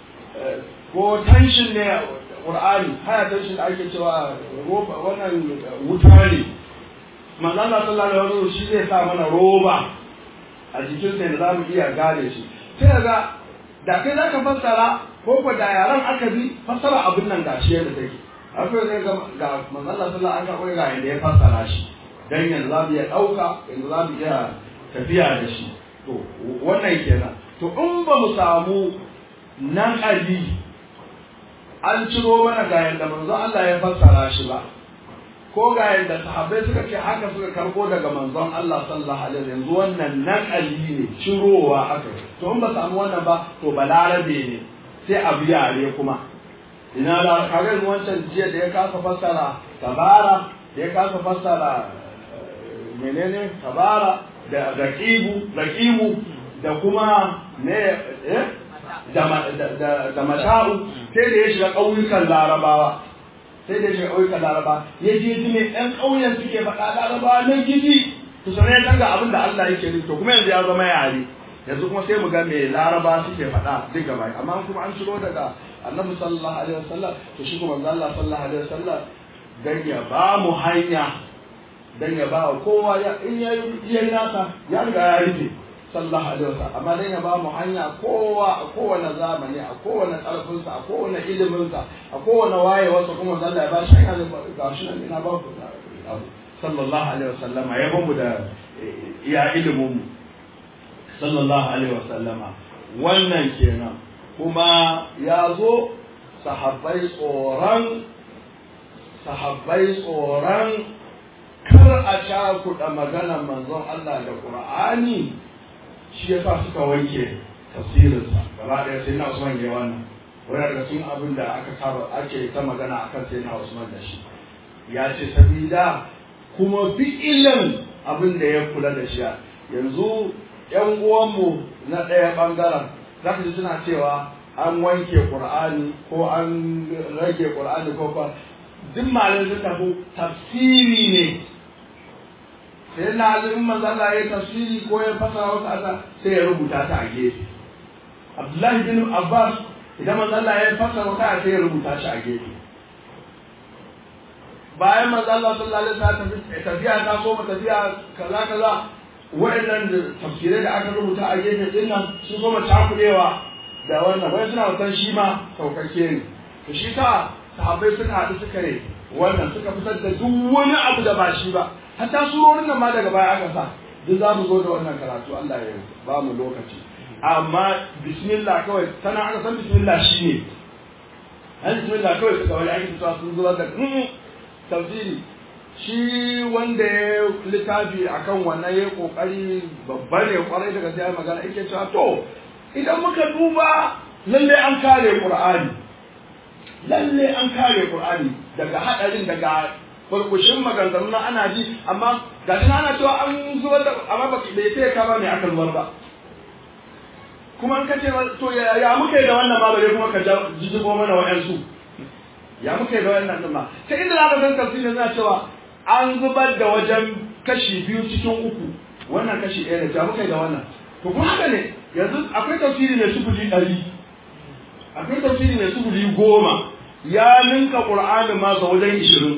ko tension ne Qur'ani haya tension da ake cewa roba wannan wuta ne manzo Allah sallallahu alaihi wasallam shi zai sa mana roba a jikin sa da zamu iya gane shi sai ga da kai zaka fassara ko ko da yaran aka bi fassara abin nan gashi yadda take akwai zai ga ga manzo Allah sallallahu alaihi wasallam ga yadda ya fassara shi dan yanzu zamu iya dauka yanzu zamu iya tafiya da shi to wannan kenan to in ba mu samu nan ali an ciro mana ga yadda manzon Allah ya fassara shi ba ko ga yadda sahabbai suka ce haka suka karbo daga manzon Allah sallallahu alaihi wasallam yanzu wannan nan ali ne cirowa haka to in ba samu wannan ba to balarabe ne sai a biya ne kuma ina da kaga wancan jiya da ya kasa fassara tabara da ya kasa fassara menene tabara da raqibu raqibu da kuma ne eh da mata'u sai da ya shiga ƙauyukan larabawa sai da ya shiga ƙauyukan larabawa ya je ji mai ɗan ƙauyen suke faɗa larabawa na gidi to sanai ya ga abin da Allah yake nufi to kuma yanzu ya zama yare yanzu kuma sai mu ga me laraba suke faɗa duk gaba amma kuma an shiro daga annabi sallallahu alaihi wasallam to shi kuma Allah sallallahu alaihi wasallam dan ya ba mu hanya dan ya ba kowa ya in ya yi nasa ya riga ya rufe sallallahu alaihi wasallam amma dan ya ba mu hanya kowa a kowane zamani a kowane karfinsa a kowane iliminsa a kowane wayewarsa kuma Allah ya ba shi hanya ga shi nan ina ba ku sallallahu alaihi wasallam ya ba mu da iya ilimin mu sallallahu alaihi wasallam wannan kenan kuma ya zo sahabbai tsoron sahabbai tsoron kar a cakuɗa maganar manzon Allah da Qur'ani shi ya sa suka wanke tafsirinsa gaba ɗaya sai na Usman ya wannan wani daga cikin abin da aka saba ake ta magana akan sai na Usman da shi ya ce sabida kuma fi'ilan abin da ya kula da shi yanzu ƴan uwanmu na ɗaya ɓangaren za ka ji suna cewa an wanke Qur'ani ko an rage Qur'ani ko ba duk malamai sun tafi tafsiri ne sai na azumin manzo Allah ya tafsiri ko ya fasara wasu asa sai ya rubuta ta a gefe Abdullahi bin Abbas idan manzo Allah ya fasara wata sai ya rubuta shi a gefe bayan manzo Allah sallallahu alaihi wasallam tafiya ta so tafiya kaza kaza wa'annan tafsirai da aka rubuta a gefe din nan sun so cakudewa da wannan wai suna wutan shi ma saukakke ne to shi ta sahabbai suka haɗu suka yi wannan suka fitar da duk wani abu da ba shi ba hatta surorin nan ma daga baya aka sa duk za mu zo da wannan karatu Allah ya ba mu lokaci amma bismillah kawai sana aka san bismillah shine an bismillah kawai suka wani ake cewa sun zubar da tafsiri shi wanda ya littafi akan wannan ya kokari babba ne kwarai daga sai magana yake cewa to idan muka duba lalle an kare qur'ani lalle an kare qur'ani daga hadarin daga kurkushin maganganu na ana ji amma ga shi ana cewa an zubar da amma ba bai sai ka ba mai aka zubar ba kuma an kace to ya muka yi da wannan ma bare kuma ka jijibo mana wa'ansu ya muka yi da wannan din ma ta inda za ka san tafsirin na cewa an zubar da wajen kashi biyu cikin uku wannan kashi ɗaya ne ya muka yi da wannan to kuma haka ne yanzu akwai tafsiri mai sufuri ɗari akwai tafsiri mai sufuri goma ya ninka ƙur'anin ma ga wajen ishirin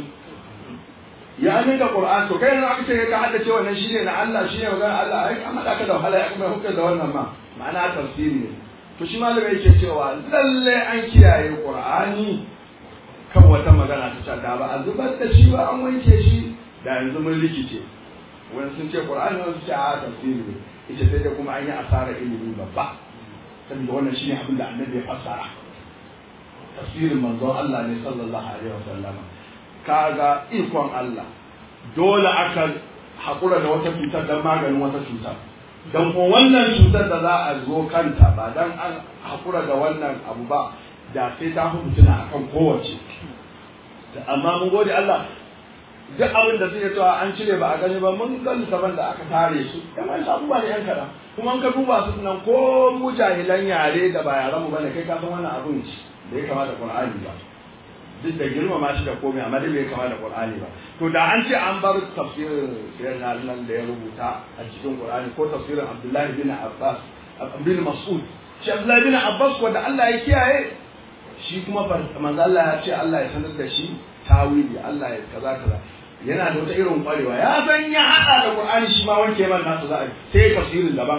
ya ninka ƙur'an to kai yanzu aka ce ka haddace wannan shine na Allah shine magana Allah ai an haɗa ka da wahala ya kuma hukar da wannan ma ma'ana tafsiri ne to shi malamai yake cewa lalle an kiyaye ƙur'ani kan wata magana ta da ba a zubar da shi ba an wanke shi da yanzu mun rikice wani sun ce ƙur'ani wani sun ce a tafsiri ne ita sai da kuma an yi asara ilimi babba saboda wannan shine abin da annabi ya fassara tafsirin manzon Allah ne sallallahu alaihi wasallama kaga ikon Allah dole aka haƙura da wata cutar don maganin wata cutar don ko wannan cutar da za a zo kanta ba don an haƙura da wannan abu ba da sai ta fi mutuna akan kowace amma mun gode Allah duk abin da suke cewa an cire ba a gani ba mun ga littafan da aka tare su yan wani abubuwa ne yan kaɗan kuma an ka duba su nan ko mu jahilan yare da ba yaran mu bane kai ka san wannan abin da ya kamata Qur'ani ba duk da girmama shi da komai amma dai bai kama da Qur'ani ba to da an ce an bar tafsirin sayyidina nan da ya rubuta a cikin Qur'ani ko tafsirin Abdullahi bin Abbas bin Mas'ud shi Abdullahi bin Abbas wanda Allah ya kiyaye shi kuma manzo Allah ya ce Allah ya sanar da shi tawili Allah ya kaza kaza yana da wata irin kwarewa ya san ya hada da Qur'ani shi ma wanke man nasu za a sai tafsirin daban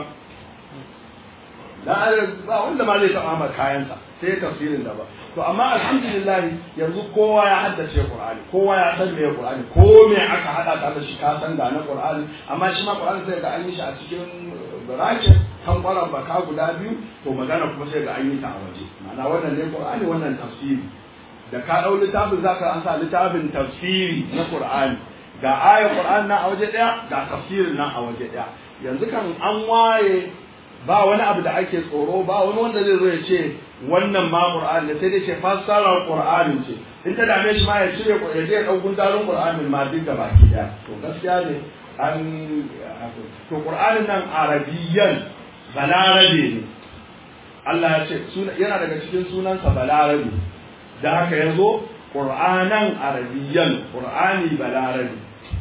dan ba wanda ma zai taba ma kayansa sai tafsirin daban to amma alhamdulillah yanzu kowa ya haddace Qur'ani kowa ya san me Qur'ani ko me aka hada ka da shi ka san da na Qur'ani amma shi ma Qur'ani sai ga an yi shi a cikin barakin kan kwaran baka guda biyu to magana kuma sai ga an yi ta a waje ma'ana wannan ne Qur'ani wannan tafsiri da ka dau littafin zaka an sa littafin tafsiri na Qur'ani ga ayar Qur'ani na a waje daya ga tafsirin nan a waje daya yanzu kan an waye ba wani abu da ake tsoro ba wani wanda zai zo ya ce wannan ma Qur'ani sai dai ce fassarar Qur'ani ce in ta dame shi ma ya cire ya je dau gundarin Qur'ani ma duk da baki daya to gaskiya ne an to Qur'anin nan arabiyyan balarabe ne Allah ya ce yana daga cikin sunansa balarabe da haka yazo Qur'anan arabiyyan Qur'ani balarabe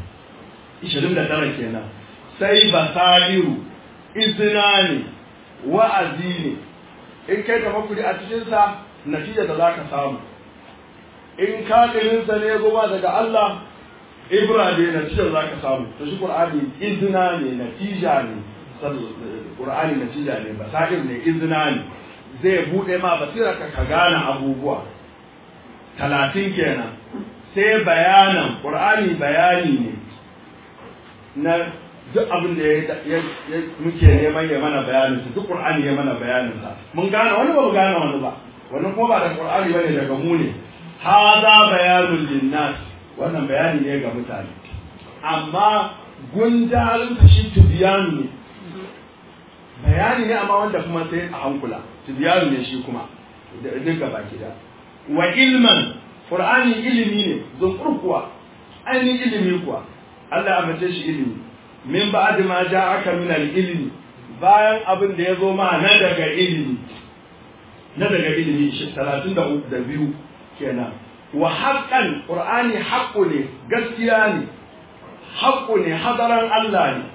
29 kenan sai basairu izina ne wa'azi ne in kai tafakkuri a cikinsa natija da za ka samu in kaɗirinsa ne goma daga Allah ibra ne natija za ka samu to shi ƙur'ani izina ne natija ne ƙur'ani natija ne basa'ir ne izina ne zai buɗe ma basira ka ka gane abubuwa talatin kenan sai bayanan ƙur'ani bayani ne na duk abin da ya muke neman ya mana bayanin su duk qur'ani ya mana bayanin sa mun gane wani ba mu gane wani ba wannan kuma ba da qur'ani bane daga mu ne hada bayanul linnas wannan bayani ne ga mutane amma gundarin ta shi tibiyanu ne bayani ne amma wanda kuma sai a hankula tibiyanu ne shi kuma duk gaba da wa ilman qur'ani ilimi ne zunkur kuwa ainihin ilimi kuwa Allah ya mace shi ilimi min ba'd ma ja'aka min al-ilmi bayan abin da ya zo ma na daga ilimi na daga ilimi shi 33 da biyu kenan wa haqqan qur'ani haqqu ne gaskiya ne haqqu ne hadaran Allah ne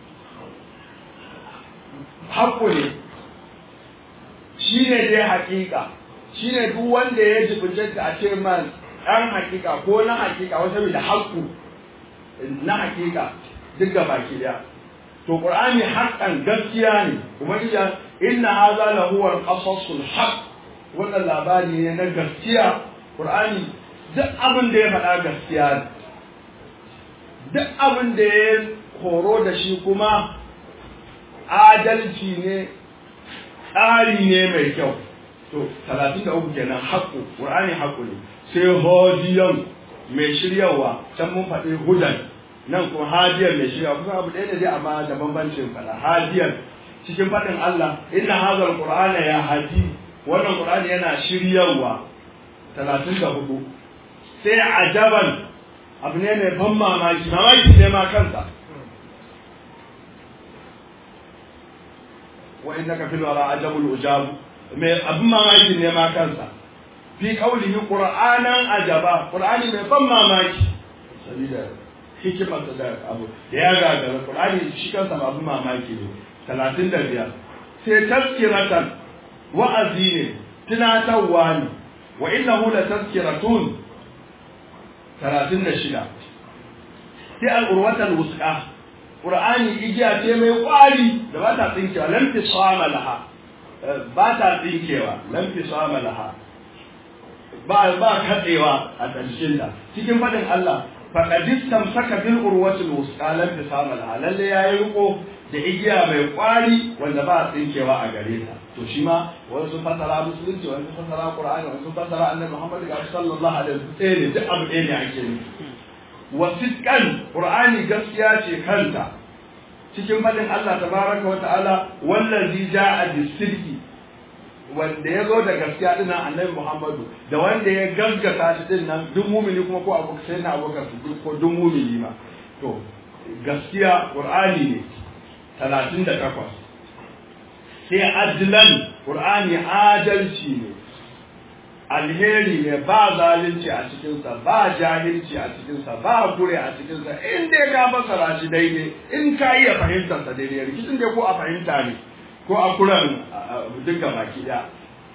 haqqu ne shine dai haƙiƙa shine duk wanda ya jibinta a ce man ɗan haƙiƙa ko na haƙiƙa wata da haƙƙu na haƙiƙa duk ga baki ɗaya to qur'ani haqqan gaskiya ne ubangiji inna hadha la huwa al-qasasul haqq wannan labari ne na gaskiya qur'ani duk abin da ya faɗa gaskiya ne duk abin da ya horo da shi kuma adalci ne tsari ne mai kyau to 33 kenan haqqu qur'ani haqqu ne sai hodiyan mai shiryawa can mun faɗi hudan nan kuma hadiyar mai shirya kusa abu ɗaya ne dai amma da bambancin faɗa hadiyar cikin faɗin Allah inna hazal qur'ana ya hadi wannan qur'ani yana shiryawa 34 sai ajaban abu ne mai ban mamaki mamaki ne ma kansa wa innaka fil wara ajabul ujab mai abin mamaki ne ma kansa fi qawlihi qur'anan ajaba qur'ani mai ban mamaki sabida hikimarsa da abu da ya gagara Qur'ani shi kansa ba abin mamaki ne talatin da biyar sai tazkiratan wa'azi ne tunatarwa ne wa innahu la tazkiratun talatin da shida sai al'urwatal wusqa Qur'ani igiya ce mai kwari da ba ta tsinkewa lam tisama laha ba ta tsinkewa lam tisama laha ba ba katsewa a ƙarshen ta cikin faɗin Allah faqad istamsaka bil urwatil wusqa lam tisama laha lalle yayi riko da igiya mai kwari wanda ba a tsinkewa a gare ta to shi ma wani sun fasara musulunci wani sun fasara qur'ani wani sun fasara annabi muhammad ga sallallahu alaihi wasallam ne duk abu ɗaya ne ake nufi wa sidqan qur'ani gaskiya ce kanta cikin fadin Allah tabaraka wa ta'ala wallazi ja'a bis-sidqi wanda ya zo da gaskiya din nan annabi Muhammadu da wanda ya gaskata shi din nan duk mumini kuma ko abu sai na abokan su ko duk mumini ma to gaskiya qur'ani ne 38 sai adlan qur'ani adalci ne alheri ne ba zalunci a cikinsa ba jahilci a cikinsa ba kure a cikinsa in dai ka fasara shi daidai in ka iya fahimtarsa daidai rikicin dai ko a fahimta ne ko a kuran duka baki ɗaya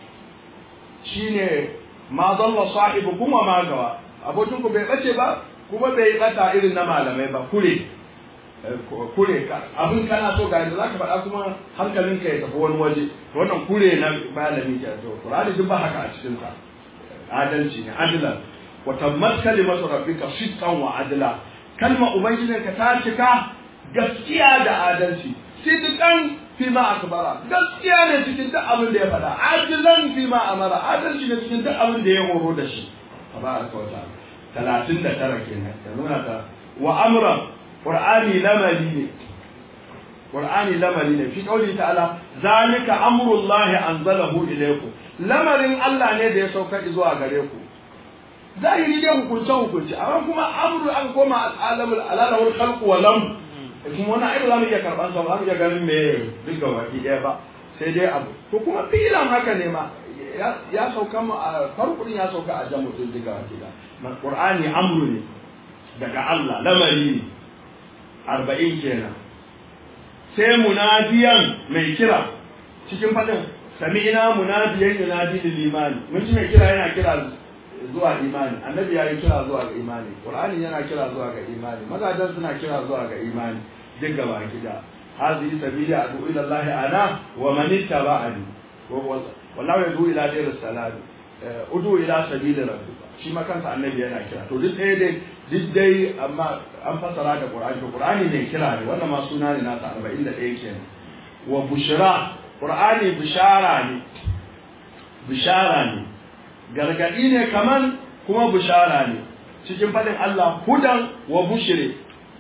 shine ma zalla sahibu kuma ma gawa abokin ku bai bace ba kuma bai bata irin na malamai ba kure kure ka abin kana so ga yadda zaka faɗa kuma hankalinka ya tafi wani waje wannan kure na malami ke to Qur'ani duk ba haka a cikin sa adalci ne adlan wa tammat kalimatu rabbika sidqan wa adla kalma ubangijinka ta cika gaskiya da adalci sidqan fi ma akbara gaskiya ne cikin duk abin da ya faɗa adlan fi ma amara adalci ne cikin duk abin da ya horo da shi tabaraka wa ta'ala talatin da tara kenan yanzu muna ta wa amra qur'ani lamari ne qur'ani lamari ne fi qauli ta'ala zalika amrullahi anzalahu ilaykum lamarin Allah ne da ya sauka zuwa gare ku zahiri dai hukunce hukunce amma kuma amru an koma alamul alalawul khalqu wa lam kuma wannan ai ba za mu iya karban sa ba mu iya ganin me duk ga baki ɗaya ba sai dai abu to kuma filan haka ne ma ya sauka mu a farkon ya sauka a jamu din duka baki ɗaya qur'ani amru ne daga Allah lamari ne arba'in kenan sai munadiyan mai kira cikin faɗin sami'ina munadiyan yunadi lil imani mun ji mai kira yana kira zuwa imani annabi ya yi kira zuwa ga imani qur'ani yana kira zuwa ga imani magadan suna kira zuwa ga imani duk gaba gida hadhihi sabili adu ila allah ana wa man ittaba'ani wallahu yadu ila dar salam udu ila sabili rabbika shi ma kansa annabi yana kira to duk ɗaya dai duk dai amma an fasara da qur'ani to qur'ani ne kira ne wannan ma suna ne nasa 41 kenan wa bushra qur'ani bishara ne bishara ne gargadi ne kaman kuma bishara ne cikin fadin Allah hudan wa bushire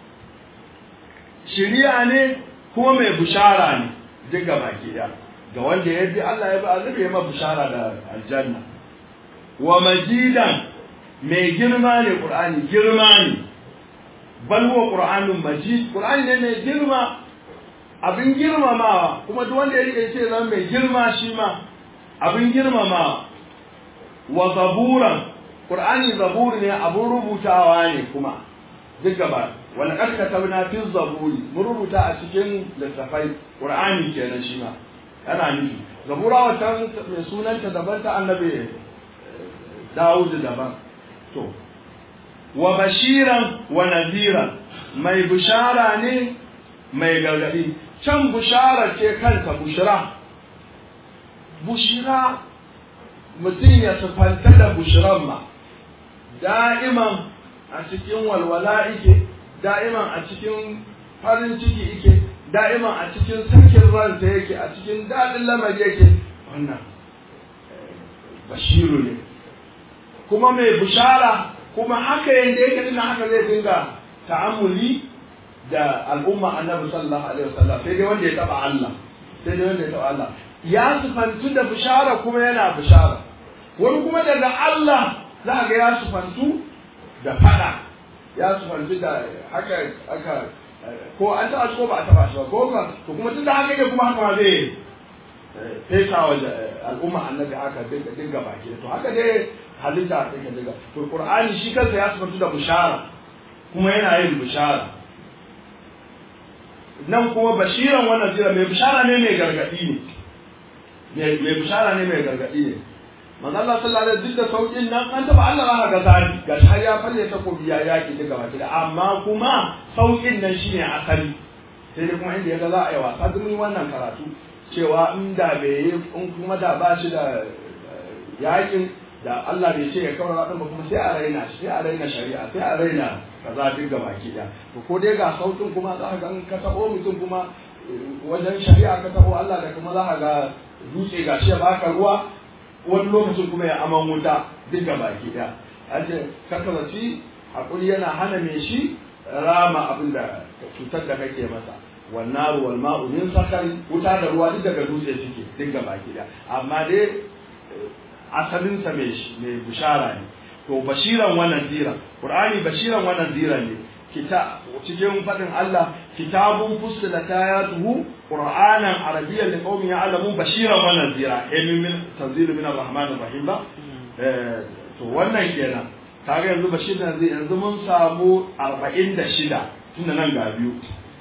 shiriya ne kuma mai bishara ne duk ga baki da ga wanda ya bi Allah ya bi azabi ya ma bishara da aljanna wa majidan mai girma ne qur'ani girma ne bal huwa qur'anun majid qur'ani ne mai girma abin girmamawa kuma duk wanda ya rike ce zan mai girma shi ma abin girmamawa wa zaburan qur'ani zaburi ne abun rubutawa ne kuma duk gaba wani qad katabna fi zaburi mun rubuta a cikin littafai qur'ani kenan shi ma yana nufi zabura wata mai sunanta daban ta annabi Dawud daban to wa bashiran wa nadhiran mai bushara ne mai gargadi can bushara ce kanta bushira bushira mutum ya sufanta da bushiran ma da'iman a cikin walwala ike da'iman a cikin farin ciki ike da'iman a cikin sakin ransa yake a cikin daɗin lamari yake wannan bashiru ne kuma mai bushara kuma haka yanda yake dinnan haka zai dinga ta'amuli da al'umma annabi sallallahu alaihi wasallam sai dai wanda ya taba Allah sai dai wanda ya taba Allah ya sufantu da bishara kuma yana bishara wani kuma daga Allah za ga ya sufantu da fada ya sufantu da haka aka ko an taba shi ko ba a taba shi ba ko ka to kuma tunda haka ne kuma haka ma zai fesa wa al'umma annabi haka dinga dinga baki to haka dai halitta take dinga to qur'ani shi kansa ya sufantu da bishara kuma yana yin bishara nan kuma bashiran wannan jira mai bishara ne mai gargadi ne mai bishara ne mai gargadi ne manzo Allah sallallahu alaihi wasallam duk da saukin nan an taba Allah ba ga zani ga har ya falle ta ko biya yaki daga baki amma kuma saukin nan shine asali sai dai kuma inda yaga za a yi wasa duk wannan karatu cewa in da bai yi in kuma da ba shi da yakin da Allah bai ce ya kawar ba kuma sai a raina shi sai a raina shari'a sai a raina kaza duk ga baki da to ko dai ga sautin kuma za ka ga ka tabo mutum kuma wajen shari'a ka tabo Allah da kuma za ka ga dutse ga shi baka ruwa wani lokacin kuma ya aman wuta duk ga baki da aje kakalaci hakuri yana hana mai shi rama abin da cutar da kake masa wannan wal ma'u min sakari wuta da ruwa duk daga dutse suke duk ga baki da amma dai asalin sa mai mai bushara ne to bashiran wannan zira qur'ani bashiran wannan zira ne kita cikin fadin Allah kitabun fussilat ayatuhu qur'anan arabiyyan liqaumin ya'lamun bashiran wannan zira emin min tanzilu min arrahmanir rahim ba to wannan kenan kaga yanzu bashiran zai yanzu mun samu 46 tunda nan ga biyu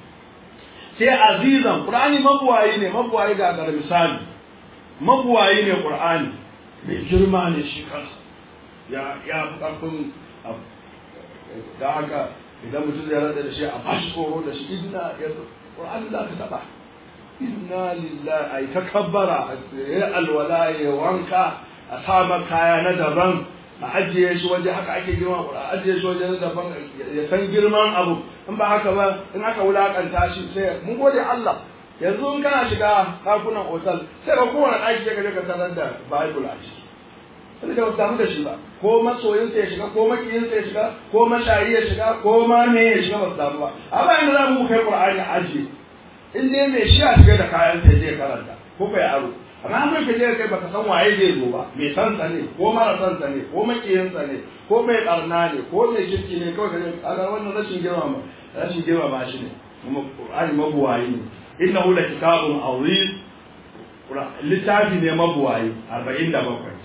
sai azizan qur'ani mabuwayi ne mabuwayi ga ga misali mabuwayi ne qur'ani mai girma ne shi kansa ya ya fi ƙarfin da haka idan mutum zai rada da shi a bashi tsoro da shi inna ya ƙur'ani za ka taɓa inna lillahi ai ta kabbara ya alwala ya wanka a sama kaya na daban a ajiye shi waje haka ake girma a ajiye shi waje na daban ya san girman abu in ba haka ba in aka wulakanta shi sai mun gode Allah yanzu in kana shiga ɗakunan otal sai ka kowane ɗaki ya kaje ka tarar da bible a ciki sai da samu da shi ba ko masoyinsa ya shiga ko makiyinsa ya shiga ko mashayi ya shiga ko ma me ya shiga ba su samu ba amma yanzu za mu kai qur'ani ajiye in dai mai shi a shiga da kayan sai zai karanta ko kai aro amma an kai kaje kai baka san waye zai zo ba mai san sa ne ko mara san sa ne ko makiyinsa ne ko mai karna ne ko mai kirki ne kawai kaje kaga wannan rashin girma rashin girma ba shi ne kuma qur'ani mabuwayi ne innahu la kitabun azim littafi ne mabuwayi 47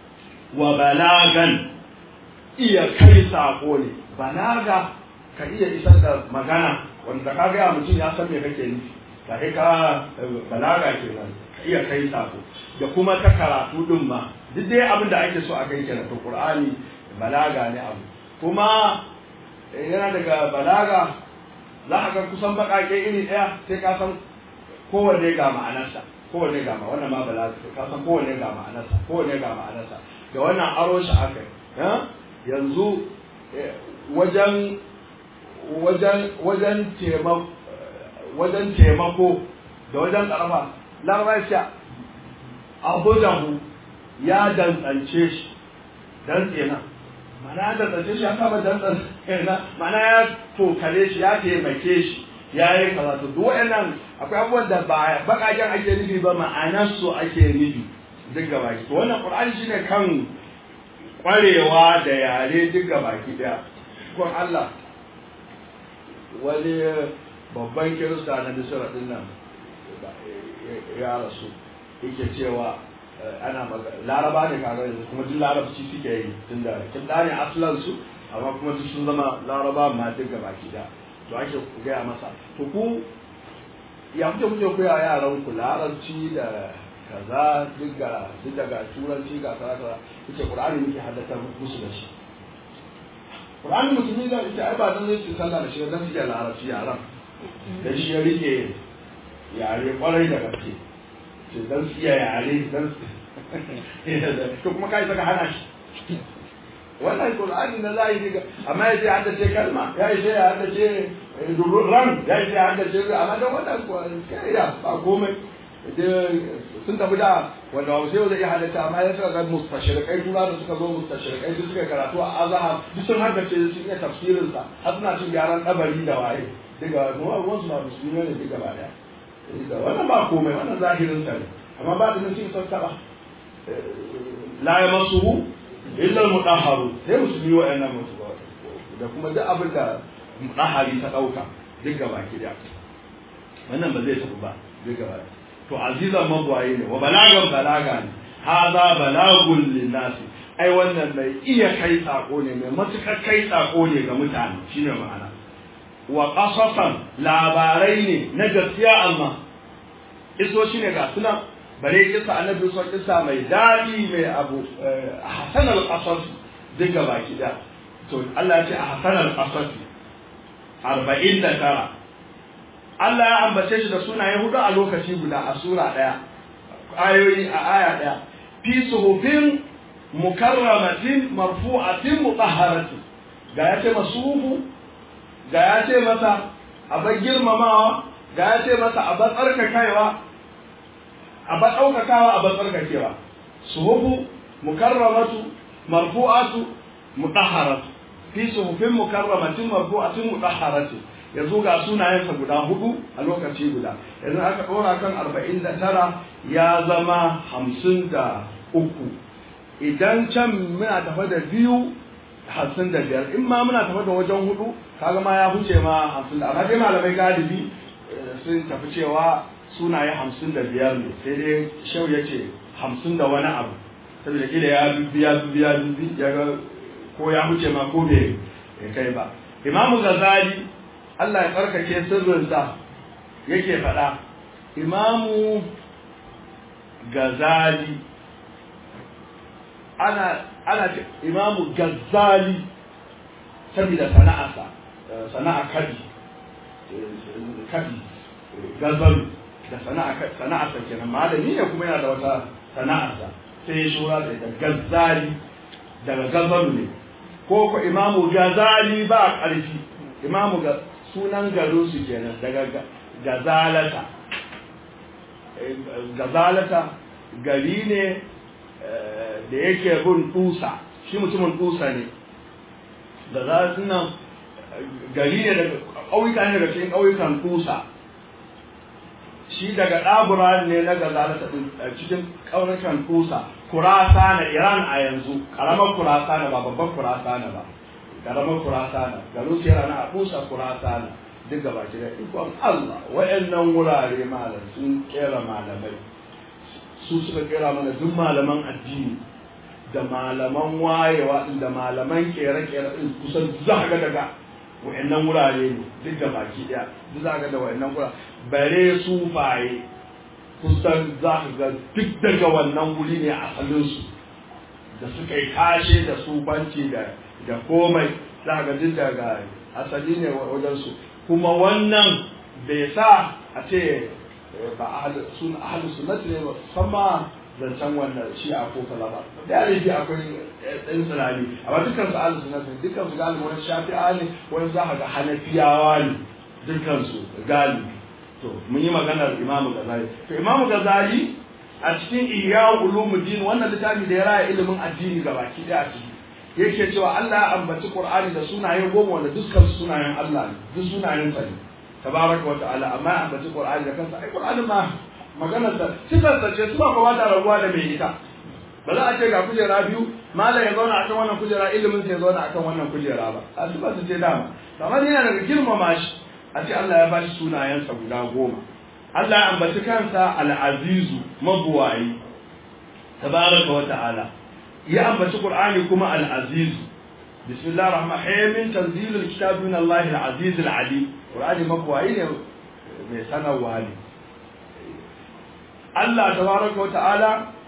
wa balagan iya kai sako ne balaga ka iya isar da magana wanda ka ga mutum ya san me kake nufi ka kai ka balaga kenan ka iya kai sako da kuma ta karatu din ma duk dai abin da ake so a kai kenan to qur'ani balaga ne abu kuma yana daga balaga za a ga kusan baƙaƙe iri ɗaya sai ka san kowanne ga ma'anarsa kowanne ga ma wannan ma balaga ka san kowanne ga ma'anarsa kowanne ga ma'anarsa da wannan aro shi aka yi yanzu wajen wajen wajen taimako wajen taimako da wajen ƙarfa larabciya abu da mu ya dantsance shi dantse na mana da tsace shi ya kama dantsan na mana ya tokare shi ya taimake shi ya yi karatu duk waɗannan akwai abubuwan da ba bakaken ake nufi ba ma'anar su ake nufi duk gaba ki to wannan qur'ani shine kan kwarewa da yare duk gaba ki daya kon Allah wani babban kirista na Misra din nan ya rasu yake cewa ana laraba ne kaga yanzu kuma duk larabci suke yi tunda kin ne aslan su amma kuma duk sun zama laraba ma duk gaba ki da to ake gaya masa to ku ya kuke kuke koya yaran ku larabci da kaza duk ga duk daga turanci ga kaza kaza kuke qur'ani muke haddatar musu da shi qur'ani musulmi da ita ai ba dan zai ci sallah da shi dan su larabci yaran da shi ya rike yare kwarai da gaske ce dan su iya yare dan to kuma kai saka hana shi wannan qur'ani na zahiri ga amma yace hadda ce kalma ya yace ya hadda ce ran ya yace ya hadda ce amma dan wannan kai ya ba komai sun tafi da wanda wasu yau zai iya halatta amma ya suka ga mustashirkai tura da suka zo mustashirkai su suka karatu a azahar duk sun haddace sun iya tafsirin sa har suna cin gyaran kabari da waye daga kuma ruwan su ba musulmi ne duk gaba daya wannan ba komai wannan zahirin sa ne amma ba da nan sun sassaba la yamassuhu illa al-mutahharu sai musulmi wa'annan musu da kuma duk abin da mutahhari ta dauka duk gaba ki da wannan ba zai tafi ba duk gaba to azizan mabwaye ne wa balagan balaga ne haza balagun linnas ai wannan mai iya kai sako ne mai matukar kai sako ne ga mutane shine ma'ana wa qasasan labarai ne na gaskiya amma iso shine ga suna bare kisa annabi so kisa mai dadi mai abu hasan al-qasas duka baki da to Allah ya ce a hasan al-qasas 49 Allah ya ambace shi da sunaye hudu a lokaci guda a sura daya ayoyi a aya daya fi suhufin mukarramatin marfu'atin mutahharatin ga ya ce masuhu ga ya ce masa abar girmamawa ga ya ce masa abar tsarkakaiwa abar ɗaukakawa abar tsarkakewa suhufu mukarramatu marfu'atu mutahharatu fi suhufin mukarramatin marfu'atin mutahharatin yanzu ga sunayensa guda hudu a lokaci guda yanzu aka ɗora kan arba'in da tara ya zama hamsin da uku idan can muna tafa da biyu hamsin da biyar in ma muna tafa da wajen hudu kaga ma ya huce ma hamsin da amma dai malamai galibi sun tafi cewa sunaye hamsin da biyar ne sai dai shau ya ce hamsin da wani abu saboda kila ya biya biya ya ga ko ya huce ma ko bai kai ba imamu gazali Allah ya tsarkake sirrinsa yake faɗa imamu gazali ana ana imamu gazali saboda sana'arsa sana'a kadi kadi gazalu da sana'a sana'arsa kenan malami ne kuma yana da wata sana'arsa sai ya shura da ita gazali daga gazalu ne ko ko imamu gazali ba ƙarfi imamu ga sunan garin su kenan daga gazalata gazalata gari ne da yake bin tusa shi mutumin tusa ne da za su nan gari ne daga ƙauyuka ne daga cikin ƙauyukan tusa shi daga ɗabura ne na gazalata cikin ƙauyukan tusa kurasa na iran a yanzu ƙaramar kurasa na ba babban kurasa na ba ƙaramar kurasa na garin su yana na a tusa kurasa na duk gaba ki da ikon Allah wa'annan wurare malam sun kera malamai su suka kera mana duk malaman addini da malaman wayewa da malaman kere-kere din kusan za ga daga wa'annan wurare ne duk da baki daya duk za ga da wa'annan wurare bare sufaye kusan za ka ga duk daga wannan wuri ne asalin su da suka yi kashe da sufanci da da komai za ga duk daga asali ne wajen su kuma wannan bai sa a ce ba ahalu sunnati ne sama zancen wannan shi a ko kaza ba da yare akwai ɗan tsanani amma dukkan su ahalu sunnati dukkan su galibi wani shafi'a ne wani za ka ga hanafiyawa ne dukkan su galibi to mun yi maganar imamu gazali to imamu gazali a cikin iya ulumuddin wannan littafi da ya raya ilimin addini gabaki ɗaya a ciki yake cewa Allah ya ambaci Qur'ani da sunaye goma wanda dukkan sunayen Allah ne duk sunayen sa ne tabaraka wa ta'ala amma ya ambaci Qur'ani da kansa ai Qur'ani ma maganar sa sifar sa ce kuma ba ta rabuwa da mai ita ba za a ce ga kujera biyu malam ya zauna akan wannan kujera ilimin sa ya zauna akan wannan kujera ba a sifar sa ce dama kamar yana daga girmama shi a ce Allah ya bashi sunayensa guda goma Allah ya ambaci kansa al-azizu mabuwayi tabaraka wa ta'ala ya ambaci qur'ani kuma al-aziz bismillahir rahmanir rahim tanzilul kitab min Allah al-aziz al-alim qur'ani makwai ne mai sanarwa ne Allah tabaraka wa ta'ala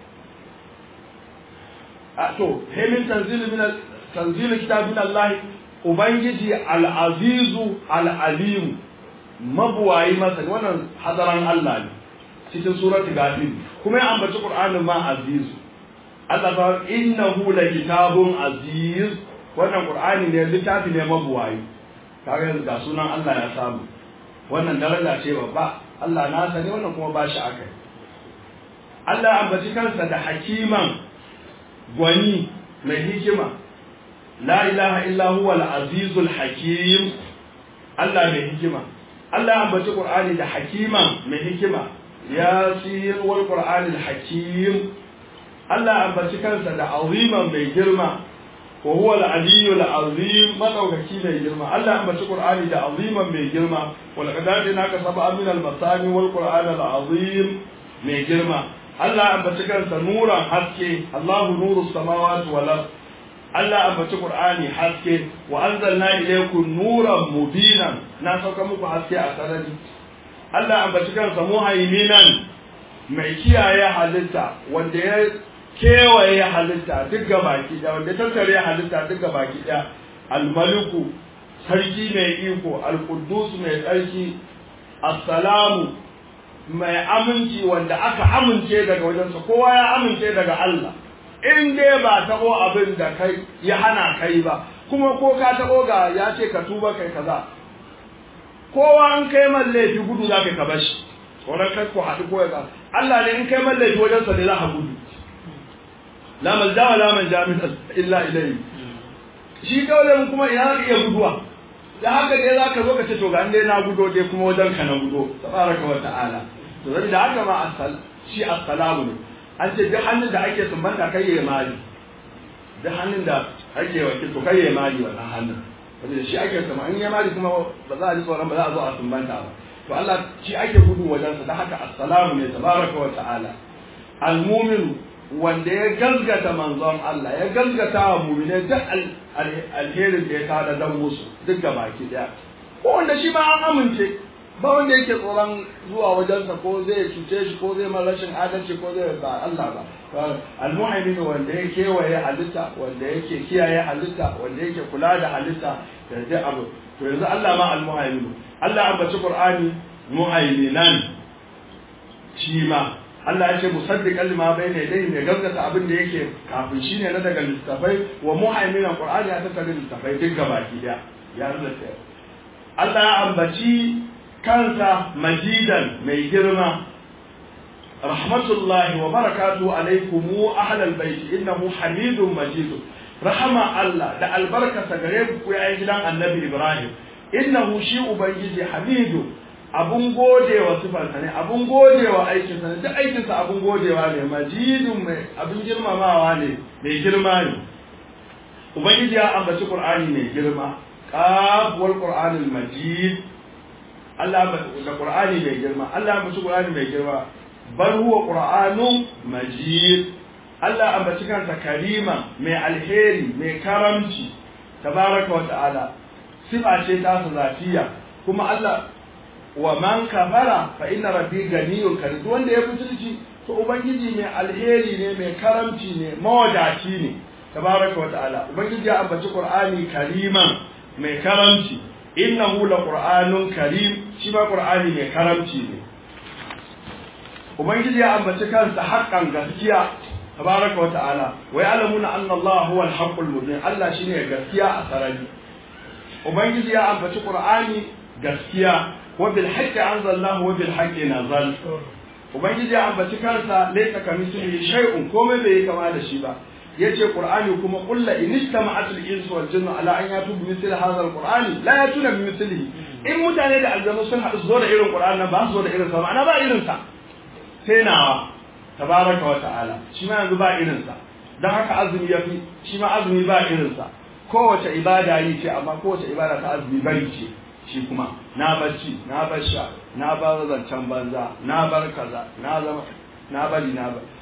a to hemin tanzil min tanzil kitab min Allah ubangiji al-azizu al-alim mabuwayi masa wannan hadaran Allah ne cikin surati gafir kuma ya ambaci qur'anin ma aziz Allah ta innahu la kitabun aziz wannan qur'ani ne littafi ne mabuwayi kaga yanzu ga sunan Allah ya samu wannan daraja ce babba Allah na sani wannan kuma ba shi akai Allah ya ambaci kansa da hakiman gwani mai hikima la ilaha illa huwa al-azizul hakim Allah mai hikima Allah ya ambaci Qur'ani da hakiman mai hikima yasin wal Qur'anil hakim Allah ya ambaci kansa da aziman mai girma wa huwa al-aliyyul azim madaukaki mai girma Allah ya ambaci Qur'ani da aziman mai girma wal qadadina ka sab'a min al-masani wal Qur'an al-azim mai girma Allah ya ambaci kansa nuran haske Allahu nuru samawati wal ard Allah ambaci Qur'ani haske wa anzalna ilaykum nuran mubinan na sauka muku haske a sarari Allah ambaci kansa muhaiminan mai kiyaye halitta wanda ya kewaye halitta duk baki da wanda ya tattare halitta duk baki da almaliku sarki mai iko alquddus mai tsarki assalamu mai aminci wanda aka amince daga wajensa kowa ya amince daga Allah in dai ba taɓo abin da kai ya hana kai ba kuma ko ka taɓo ga ya ce ka tuba kai kaza kowa an kai man laifi gudu za ka ka bashi wannan kai ko haɗu ko ya Allah ne in kai man laifi wajen sa ne za ka gudu la malja wa la manja min illa ilayhi shi kawai kuma ina ka iya guduwa da haka dai za ka zo ka ce to ga an dai na gudo dai kuma wajen ka na gudo tabaraka wa ta'ala to da haka ma asal shi assalamu ne an ce duk hannun da ake sumbanta kai ya mali duk hannun da ake wakil to kai ya mali wannan hannun saboda shi ake sama in ya mali kuma ba za a ji tsoron ba za a zo a sumbanta ba to Allah shi ake gudu wajen sa da haka assalamu ne tabaraka wa ta'ala almu'min wanda ya gazgata manzon Allah ya gazgata wa mu'mine duk alherin da ya kada dan musu duk baki daya ko wanda shi ma an amince ba wanda yake tsoron zuwa wajensa ko zai cuce shi ko zai mara rashin adalci ko zai ba Allah ba almuhaimin wanda ya kewaye halitta wanda yake kiyaye halitta wanda yake kula da halitta da duk abu to yanzu Allah ma almuhaimin Allah ambaci Qur'ani muhaiminan shi ma Allah ya ce musaddiqan lima bayna yadayhi ne gaskata abin da yake kafin shi ne na daga littafai wa muhaiminan Qur'ani ya tattara littafai duk gabaki daya ya zata Allah ya ambaci kansa majidan mai girma rahmatullahi wa barakatu alaikumu ahlal bait innahu hamidun majid rahama Allah da albarkata gare ku yayin gidan annabi Ibrahim innahu shi ubangiji hamidu abun godewa sifarsa ne abun godewa aikinsa ne duk aikinsa abun godewa ne majidun mai abun girmamawa ne mai girma ne ubangiji ya ambaci qur'ani mai girma qaf wal qur'anil majid Allah da Qur'ani mai girma Allah ambaci Qur'ani mai girma bal huwa Qur'anun majid Allah ambaci kansa karima mai alheri mai karamci tabaraka wa ta'ala sifa ce ta su zatiya kuma Allah wa man kafara fa inna rabbi ganiyun karim wanda ya butulci to ubangiji mai alheri ne mai karamci ne mawadaci ne tabaraka wa ta'ala ubangiji ya ambaci Qur'ani kariman mai karamci innahu laqur'anun karim shi ma qur'ani mai karamci ne ubangiji ya ambaci kansa haƙƙan gaskiya tabaraka wa ta'ala wa ya'lamuna anna Allah huwa al-haqqul mubin Allah shine gaskiya a sarari ubangiji ya ambaci qur'ani gaskiya wa bil haqqi anzalallahu wa bil haqqi nazal ubangiji ya ambaci kansa laysa kamithlihi shay'un komai bai kama da shi ba yace qur'ani kuma qul la in istama'at al-insu wal jinnu ala an yatu bi mithli hadha al-qur'ani la yatuna bi mithlihi in mutane da aljanu sun haɗu su zo da irin qur'ani nan ba su zo da irin sa ma'ana ba irin sa sai nawa tabaraka wa ta'ala shi ma yanzu ba irin sa dan haka azumi yafi shi ma azumi ba irin sa kowace ibada yi ce amma kowace ibada ta azumi bari ce shi kuma na bacci na bar sha na bar zancen banza na bar kaza na zama na bari na bar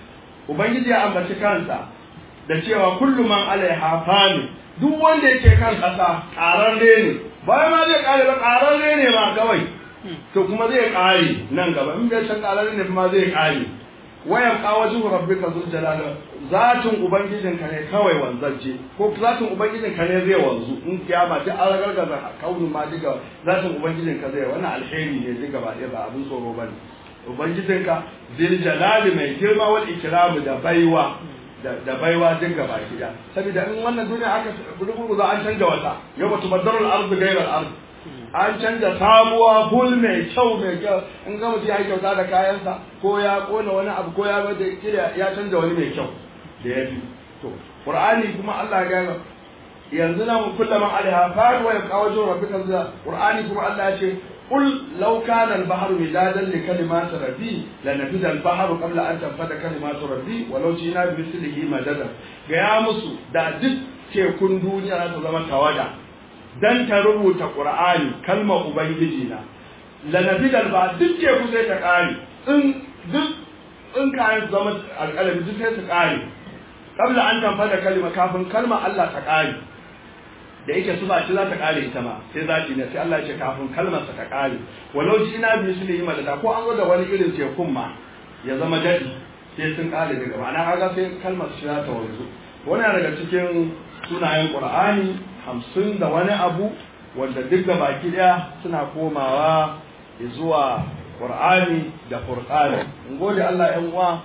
ubangiji ya ambaci kansa da cewa kullu man alaiha fani duk wanda yake kan kasa ƙararre ne bayan ma zai ƙare ba ƙararre ne ma kawai to kuma zai ƙare nan gaba in bai san ƙararre ne ma zai ƙare wayan kawajin rabbika zul jalal zatin ubangijinka ne kawai wanzaje ko zatin ubangijinka ne zai wanzu in kiyama ta an gargaza kaunin ma diga zatin ubangijinka zai wannan alheri ne diga ba ɗaya ba abin tsoro ba ne ubangijinka zil jalali mai girma wal ikramu da baiwa da baiwa dinga baki da saboda in wannan duniya aka rubutu za an canja wata yau ba tubaddaru al-ardu ghayra al-ard an canja sabuwa bul mai kyau mai kyau in ga mutum ya yi kyauta da kayansa ko ya kona wani abu ko ya bada ya canja wani mai kyau da ya fi to qur'ani kuma Allah ya ga yanzu nan kullum alaiha fa wa yaqawju rabbika za qur'ani kuma Allah ya ce قل لو كان البحر مدادا لكلمات ربي لنفذ البحر قبل ان تنفذ كلمات ربي ولو جئنا بمثله مددا gaya musu da duk tekun duniya za ta zama tawada dan ta rubuta qur'ani kalmar ubangiji na lanafidal ba duk teku sai ta kare in duk in kayan zama alƙalami duk sai su kare kabla an tanfada kalma kafin kalmar Allah ta kare da yake su ba shi za ta kare ita ma sai zaki ne sai Allah ya ce kafin kalmarsa ta kare walau ji ina bi su yi madada ko an zo da wani irin tekun ma ya zama dadi sai sun kare daga ma'ana kaga sai kalmar shi za ta wanzu wannan daga cikin sunayen Qur'ani hamsin da wani abu wanda duk da baki daya suna komawa zuwa Qur'ani da Furqani in gode Allah ƴan uwa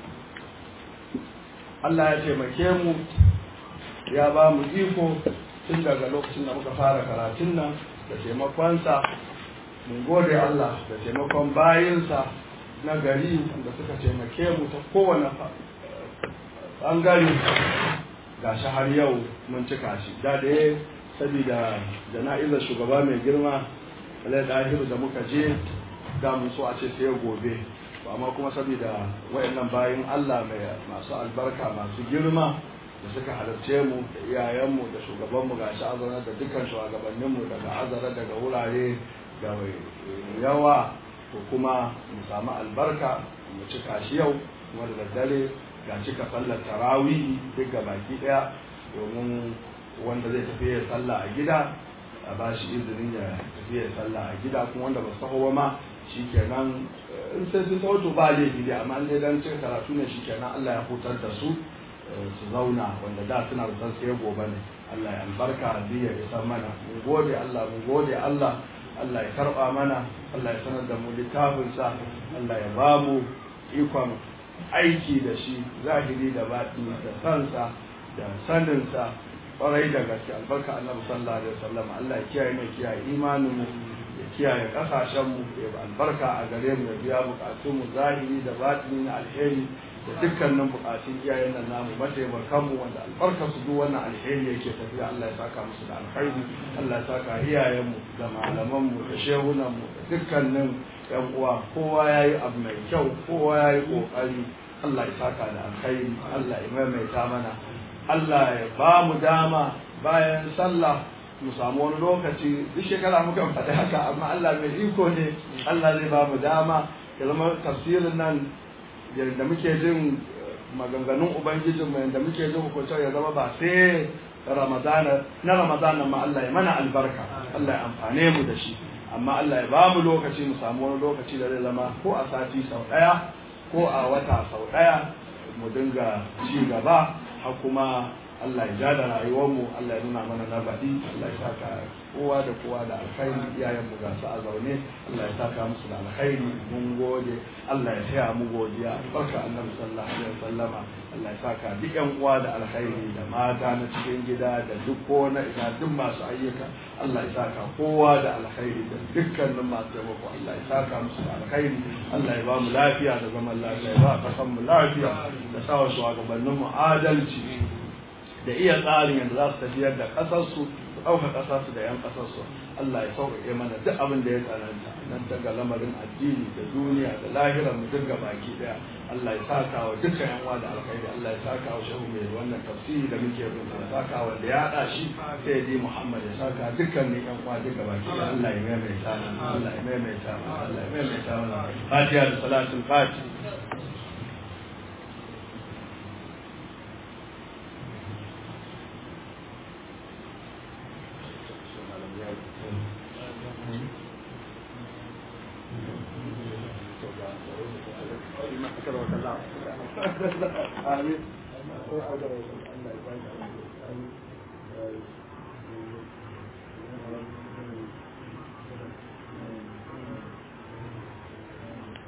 Allah ya taimake mu ya ba mu iko tun daga lokacin da muka fara karatun nan da taimakonsa mun gode Allah da taimakon bayinsa na gari da suka taimake mu ta kowane ɓangare ga shi har yau mun cika shi da da ya saboda jana'izar shugaba mai girma alai ɗahiru da muka je da mun so a ce sai gobe amma kuma saboda wayannan bayin Allah mai masu albarka masu girma da suka halarce mu da iyayenmu da shugabanmu ga shi azara da dukkan shugabanninmu daga azara daga wurare da yawa ko kuma mu samu albarka mu cika shi yau kuma da daddare ga cika sallar tarawih duk ga baki daya domin wanda zai tafi ya sallah a gida a ba shi izinin ya tafi ya sallah a gida kuma wanda ba su taho ma shikenan in sai sun taho to ba laifi dai amma in dai dan cika karatu ne shikenan Allah ya hutar da su su zauna wanda da suna da sai gobe ne Allah ya albarka biya ya san mana mun gode Allah mun gode Allah Allah ya karba mana Allah ya sanar da mu littafin sa Allah ya ba mu ikon aiki da shi zahiri da batini da sansa da saninsa kwarai da gaske albarka annabi sallallahu alaihi wasallam Allah ya kiyaye mu kiyaye imanin mu ya kiyaye kasashen mu ya albarka a gare mu ya biya bukatun mu zahiri da batini na alheri da dukkanin bukatun iyayen nan namu mataimakan mu wanda albarkar su duk wannan alheri yake tafiya Allah ya saka musu da alkhairi Allah ya saka iyayen mu da malaman mu da shehunan mu da dukkanin yan uwa kowa yayi abu mai kyau kowa yayi kokari Allah ya saka da alkhairi Allah ya maimaita mana Allah ya ba mu dama bayan sallah mu samu wani lokaci duk shekara muka faɗi haka amma Allah mai iko ne Allah zai ba mu dama ya zama tafsirin nan yadda muke jin maganganun ubangijin mu yadda muke jin hukuncin ya zama ba sai ramadana na ramadana ma Allah ya mana albarka Allah ya amfane mu da shi amma Allah ya ba mu lokaci mu samu wani lokaci da zai zama ko a sati sau ɗaya ko a wata sau ɗaya mu dinga ci gaba har kuma Allah ya ja da rayuwarmu Allah ya nuna mana na baɗi Allah ya saka kowa da kowa da alkhairi iyayen mu gasu a zaune Allah ya saka musu da alkhairi mun gode Allah ya taya mu godiya barka annabi sallallahu alaihi wasallama Allah ya saka duk yan uwa da alkhairi da mata na cikin gida da duk ko na ina duk masu ayyuka Allah ya saka kowa da alkhairi da dukkanin masu taimako Allah ya saka musu da alkhairi Allah ya ba mu lafiya da zaman lafiya ya ba kasan mu lafiya da sawa shugabannin mu adalci da iya tsarin yadda za su tafiyar da ƙasarsu su ɗauka ƙasarsu da 'yan ƙasarsu Allah ya sauƙaƙe mana duk abin da ya tsananta nan daga lamarin addini da duniya da lahirar mu duk baki ɗaya Allah ya saka wa dukkan yan uwa da alkhairi Allah ya saka wa shehu mai wannan tafsiri da muke bin ya saka wa da ya haɗa shi sai ji Muhammad ya saka dukkanin yan uwa duk baki ɗaya Allah ya maimaita mana Allah ya maimaita mana Allah ya maimaita mana Fatiha da salatul Fatiha Amin.